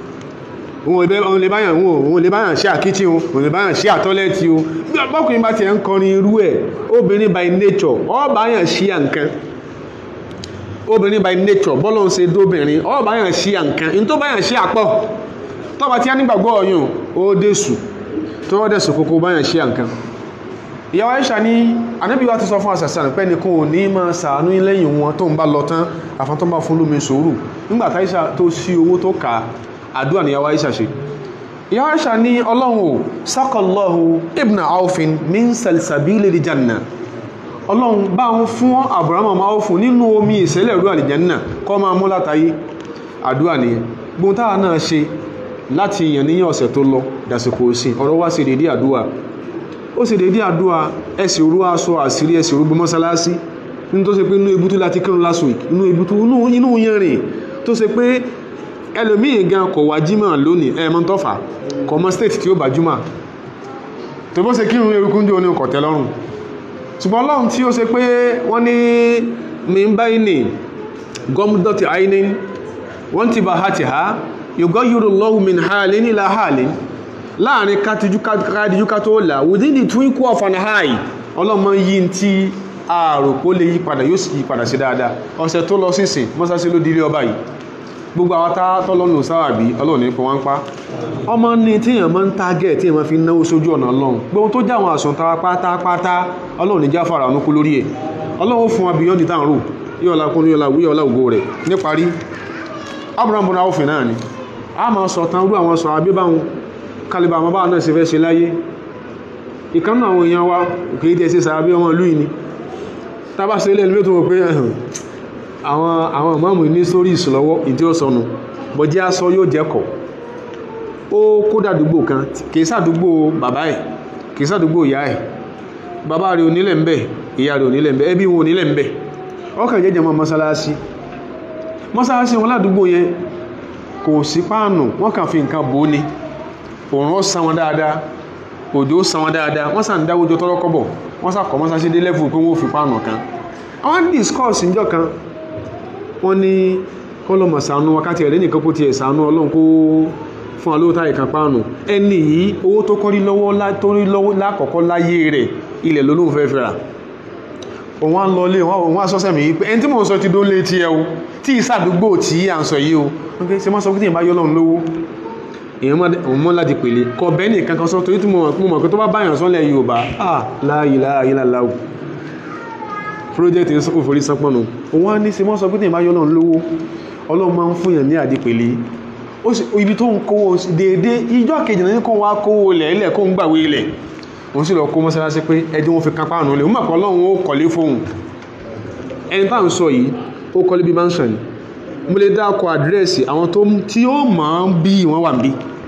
òun lè báyàn wọn òun lè báyàn ṣe àkíchí wọn òun lè báyàn ṣe àtọ́lẹ́tì wọn bọ́kùnrin bá ti ẹ̀ ń kọrin irú ẹ̀ obìnrin by nature ọ báyàn ṣí à nǹkan obìnrin by nature bọ́lọ̀ ń ṣe dóbìnrin ọ báyàn ṣí à nǹkan in tó báyàn ṣí àpọ̀ tọ́ba tí a nígbàgbọ́ ọ̀yùn ó dẹ̀sù tó wọ́n dẹ̀sù kókó báyàn ṣí à nǹkan ìyàwó Aisha ní anábì wa ti sọ fún àṣàṣàn pé ní kò ní máa ṣàánú lẹ́yìn wọn tó ń bá lọ tán àfọ́n tó ń bá fún lómi sùúrù nígbà táyíṣà tó sí owó tó kà á àdúrà ní yàwó Aisha ṣe yàwó Aisha ní ọlọ́run sákọ̀lọ́hù ibn aufin min salsabili di janna ọlọ́run bá ń fún Abraham máa fún nínú omi ìṣẹ́lẹ̀ ìlú àlìjánà kọ́ máa mú látàyé àdúrà ní gbóhun táwa náà ṣe láti yàn níyàn ọ̀sẹ̀ tó lọ dàsìkò sí ọ̀rọ̀ wá sí dédé àdúrà ó sì dédé àdúrà ẹsì orú aṣọ àṣírí ẹsì orú mọ́sálásí nínú tó ṣe pé inú ebútú láti kírun last week inú ebútú inú yẹrin tó ṣe pé ẹlòmíì gan kò wá jímọ̀ lónìí ẹ̀mọ́ tọ́fà kò mọ́ state tí ó bá júmọ̀ tó bó ṣe kírun eruku ń jẹ́ oní ọkọ̀ tẹ́lọ́rùn ṣùgbọ́n ọlọ́run tí ó ṣe pé wọ́n ní mìíràn ní gọ́mùdọ́tì àìní wọ́n ti bá ha ti ha yóò yúrò lọ́wọ́ min hàlì ní ilá hàlì láàrin kádìjú ká tó là within the twinkle of an eye ọlọ́mọ yí tí ààrò kó lè yí padà yóò sì yí padà sí dáadáa ọ̀sẹ̀ tó lọ sísìn mọ́sásí ló dílé ọba yìí gbogbo àwọn tọ́lọ́nù sáàbí ọlọ́run ní fún wọn pa ọmọ ní tíyàn máa ń tágẹ̀ tí wọ́n fi náwó sójú ọ̀nà ọlọ́run gbogbo tó jáwọn àsùntara pátápátá ọlọ́run ní jáfàrà ọ̀nà kú lórí ẹ̀ ọlọ́run fún wa beyond the town road yíọ̀lá kún yíọ̀lá ògo rẹ̀ níparí Abraham bọ́nà òfin náà ni a máa sọ tán rú àwọn sọ àbíbáwọn kalibà àwọn báwọn náà ṣe fẹ́ ṣe láyé ìkánú àwọn èèyàn wa kìí tẹ́ sí sàábí ọmọ ìlú ìní tàbá sí ilé ìlú tó wọ́n pé ẹ̀hùn àwọn àwọn ìmáàmù ní stories lọ́wọ́ ìdí ó sọnù bọ̀ jẹ́ aṣọ yóò jẹ́kọ̀ ó kó dàdúgbò kan kìí sàdúgbò bàbá ẹ̀ kìí sàdúgbò ìyá ẹ̀ bàbá rẹ̀ onílẹ̀ ń bẹ̀ ìyá rẹ̀ onílẹ̀ ń bẹ̀ ẹbí wọn onílẹ̀ ń bẹ̀ ọkàn jẹ́jẹ́ mọ́ mọ́sálásí mọ́sálásí wọn ládùúgbò yẹn kò sí páànù wọ́n kàn fi nǹkan bò ó ni òòrùn ó san wọn dáadáa òjò ó san wọn dáadáa wọ́n sàn dáwójọ tọ́rọ́ kọ́bọ̀ wọ́n sàkọ́ mọ́sálásí dé lẹ́fù pé wọ́n fi páànù kan àwọn discourse níjọ́ kan wọ́n ní kọ́lọ́mọ̀ sànú wákàtí ẹ̀rẹ́ nìkan kó tiẹ̀ sànú ọlọ́run kó fún alówótá ìkan páànù ẹni yìí owó tó kọ́ rí lọ́wọ́ tó rí lọ́wọ́ lákọ̀ọ́kọ́ láyé rẹ̀ ilẹ̀ lólóhùn fẹ́ fẹ́ra òun á lọ lé òun á sọ́sẹ̀ mi yìí pé ẹni tí mò ń sọ ti dó lé tí ẹ o tí ìsàdúgbò tí à ń sọ yìí o wọ́n kí ṣe máa sọ pé tí ìbá yọ́ lọ́run lówó èèyàn mọ́ láti pèlè kọ bẹ́ẹ̀ ní kankan sọ torí tí mo mọ̀ pé tó bá báyàn sọ́lẹ̀ Yorùbá ah láàyè láàyè láàláwò project ń sọ́kùn forí sánpọ̀nù òun á ní ṣe mọ́ sọ pé tí ìbá yọ́ lọ́run lówó Ọlọ́run máa ń fún yàn ní àdìpèlè ibi tó ń kówó déédé ìjọ kejì náà ní kó wá kówó ilẹ̀ ilẹ̀ kó ń gbàwé ilẹ̀ òun sì lọ kó mọ́sálásí pé ẹjọ́ wọn fi kápá àrùn lè ó mọ̀kọ́ Ọlọ́run ó kọ̀lé fóun ẹni tá à ń sọ yìí ó kọ́lé bí mansion mo lè dákọ̀ àdírẹ́sì àwọn tó tí ó máa ń bí wọ́n wà bí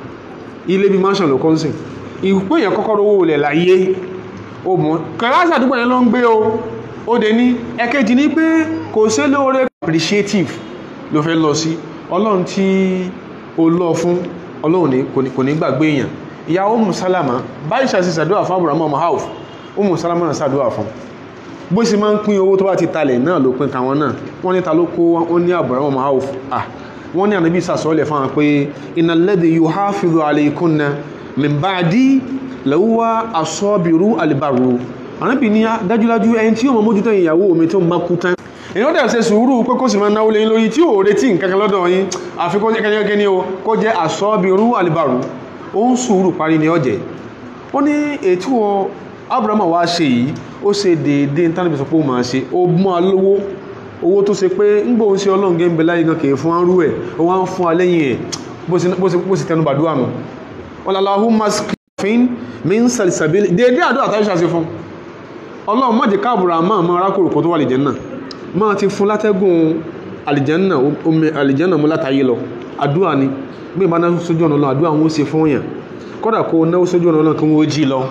ilé bí mansion ló kọ́nsìn ìpé èèyàn kọ́kọ́ rówó ilẹ̀ láyé ó mọ̀ kẹrásì àdúgbò yẹn ló ń gbé o ó dé ní ẹ̀kejì ní pé kò sí lóore appreciative ló fẹ́ lọ sí Ọlọ́run tí ó lọ fún Ọlọ́run kò ní gbàgbé èèyàn ìyá Umu Salama báyìí ṣàṣì sàdúwà fún àbúrà mọ́ hauf Umu Salama náà sàdúwà fún bó sì máa ń pín owó tó bá ti talẹ̀ náà ló pín káwọn náà wọ́n ní ta ló kó wọ́n ní àbúrà mọ́ hauf ah wọ́n ní ànábì sàsọ́ọ̀lẹ̀ fún wọn pé innal ladhi yuhafizu alaykunna min ba'di lahuwa as-sabiru al-barru ànábì ní dájúdájú ẹni tí yóò mọ mójútó ìyàwó mi tó máa kú tán èyàn dẹ̀ ṣe sùúrù pé kó sì máa náwó lẹ́yìn lórí tí ò retí nǹkan kan lọ́dọ̀ yín àfi kó kẹ́kẹ́ ní o kó jẹ́ as-sabiru al-barru ó ń sùúrù parí ní ọjẹ́ ó ní ètò abraham wá ṣe yìí ó ṣe déédé tánàbí sọ pé ó máa ṣe ó mọ́ alówó owó tó ṣe pé ń gbóhun sí ọlọ́run gẹ́gẹ́ láyé gan kìí fún arú ẹ̀ ó wá ń fún alẹ́yìn ẹ̀ bó sì tẹnu bàdúrà nù Allahumma skifin min salsabil déédé àdúrà táyé ṣàṣe fún ọlọ́run má jẹ́ káàbùrà máa máa rákòrò kan tó wà àlìjẹ́nà máa ti fún látẹ́gùn àlìjẹ́nà omi àlìjẹ́nà mú látàyé lọ àdúrà ni bí ìbá náà sójú ọ̀nà lọ àdúrà wọn ó ṣe fún yàn kódà kó náà sójú ọ̀nà lọ kí wọ́n jí lọ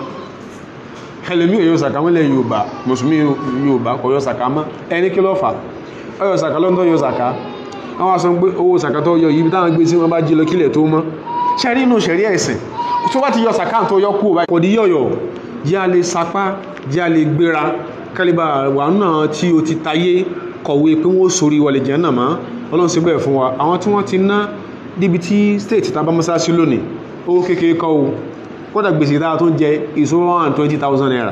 ẹlẹ́mí òyò sàkà wọ́n lẹ̀ Yorùbá mùsùlùmí Yorùbá kò yọ sàkà mọ́ ẹni kí ló fà ọyọ sàkà lọ́dọ̀ yọ sàkà àwọn aṣọ pé owó sàkà tó yọ yìí táwọn gbé sí wọn bá jí lọ kílẹ̀ tó mọ́ ṣe rí inú ṣẹ̀rí ẹ̀sìn tó bá ti yọ sàkà tó yọ kú kò ní yọ̀yọ̀ jẹ́ a lè sapá jẹ́ a lè gbéra kálíbà wà náà tí o ti tayé kọ̀wé pé wọ́n sórí wọlé jẹ́ náà mọ́ Ọlọ́run ṣe bẹ́ẹ̀ fún wa àwọn tí wọ́n ti ná níbi tí state tá a bá mọ́sáàsì lónìí owó kékeré kọ́ o kódà gbèsè dára tó ń jẹ is one hundred and twenty thousand naira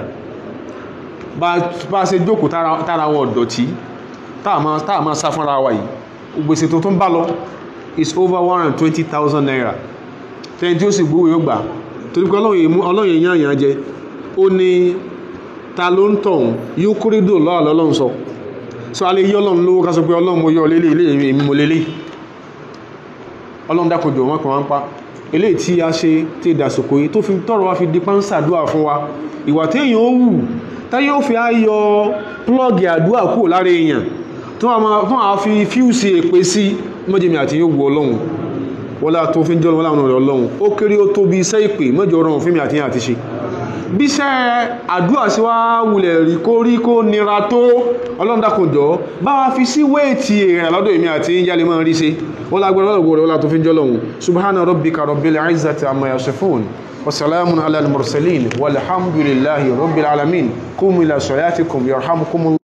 bá a ṣe jókòó tára wọn ọ̀dọ̀tí táà máa sá fúnra wa yìí gbèsè tó tó ń bá lọ is over one hundred and twenty thousand naira tẹ́yìn tí ó sì gbówó yóò gbà torí pé ọlọ́run èèyàn yàn jẹ ó ní ta ló ń tọ̀hún yóò kórèdò lọ́wọ́ lọ́lọ́run sọ so a lè yí ọlọ́run lówó ká sọ pé ọlọ́run mo yọ lélẹ̀ ilé èmi mo lélẹ̀ ọlọ́run dákòjò wọn kàn wá ń pa eléyìí tí a ṣe tí ìdàsòkò yìí tó fi tọrọ wá fi di pánsàdúà fún wa ìwà téèyàn ó wù táyé ó fi ayọ plọ́ọ̀gì àdúà kúrò lára èèyàn tó a fi fíùsì èpè sí mọ́jẹ̀mí àti yóò wù ọlọ́run wọ́lá tó fi ń jọ́ wọ́lá ọ̀nà rẹ̀ ọlọ́run ó kéré ó tóbi iṣẹ́ ìpè mọ́jọ ọ̀rọ̀ fún mi àti yàn àti ṣe bíṣẹ́ àdúà sí wá wulẹ̀ rí kó rí kó nira tó ọlọ́run dákùnjọ́ bá wa fi sí wéètì èrè lọ́dọ̀ èmi àti yálẹ̀ máa rí ṣe wọ́n lágbára lọ́dọ̀ wọ́lá tó fi ń jọ́ lọ́hun subhana rabbika rabbil izzati amma yasifun wa salamun ala al-mursalin walhamdulillahi rabbil alamin qumu ila salatikum yarhamukum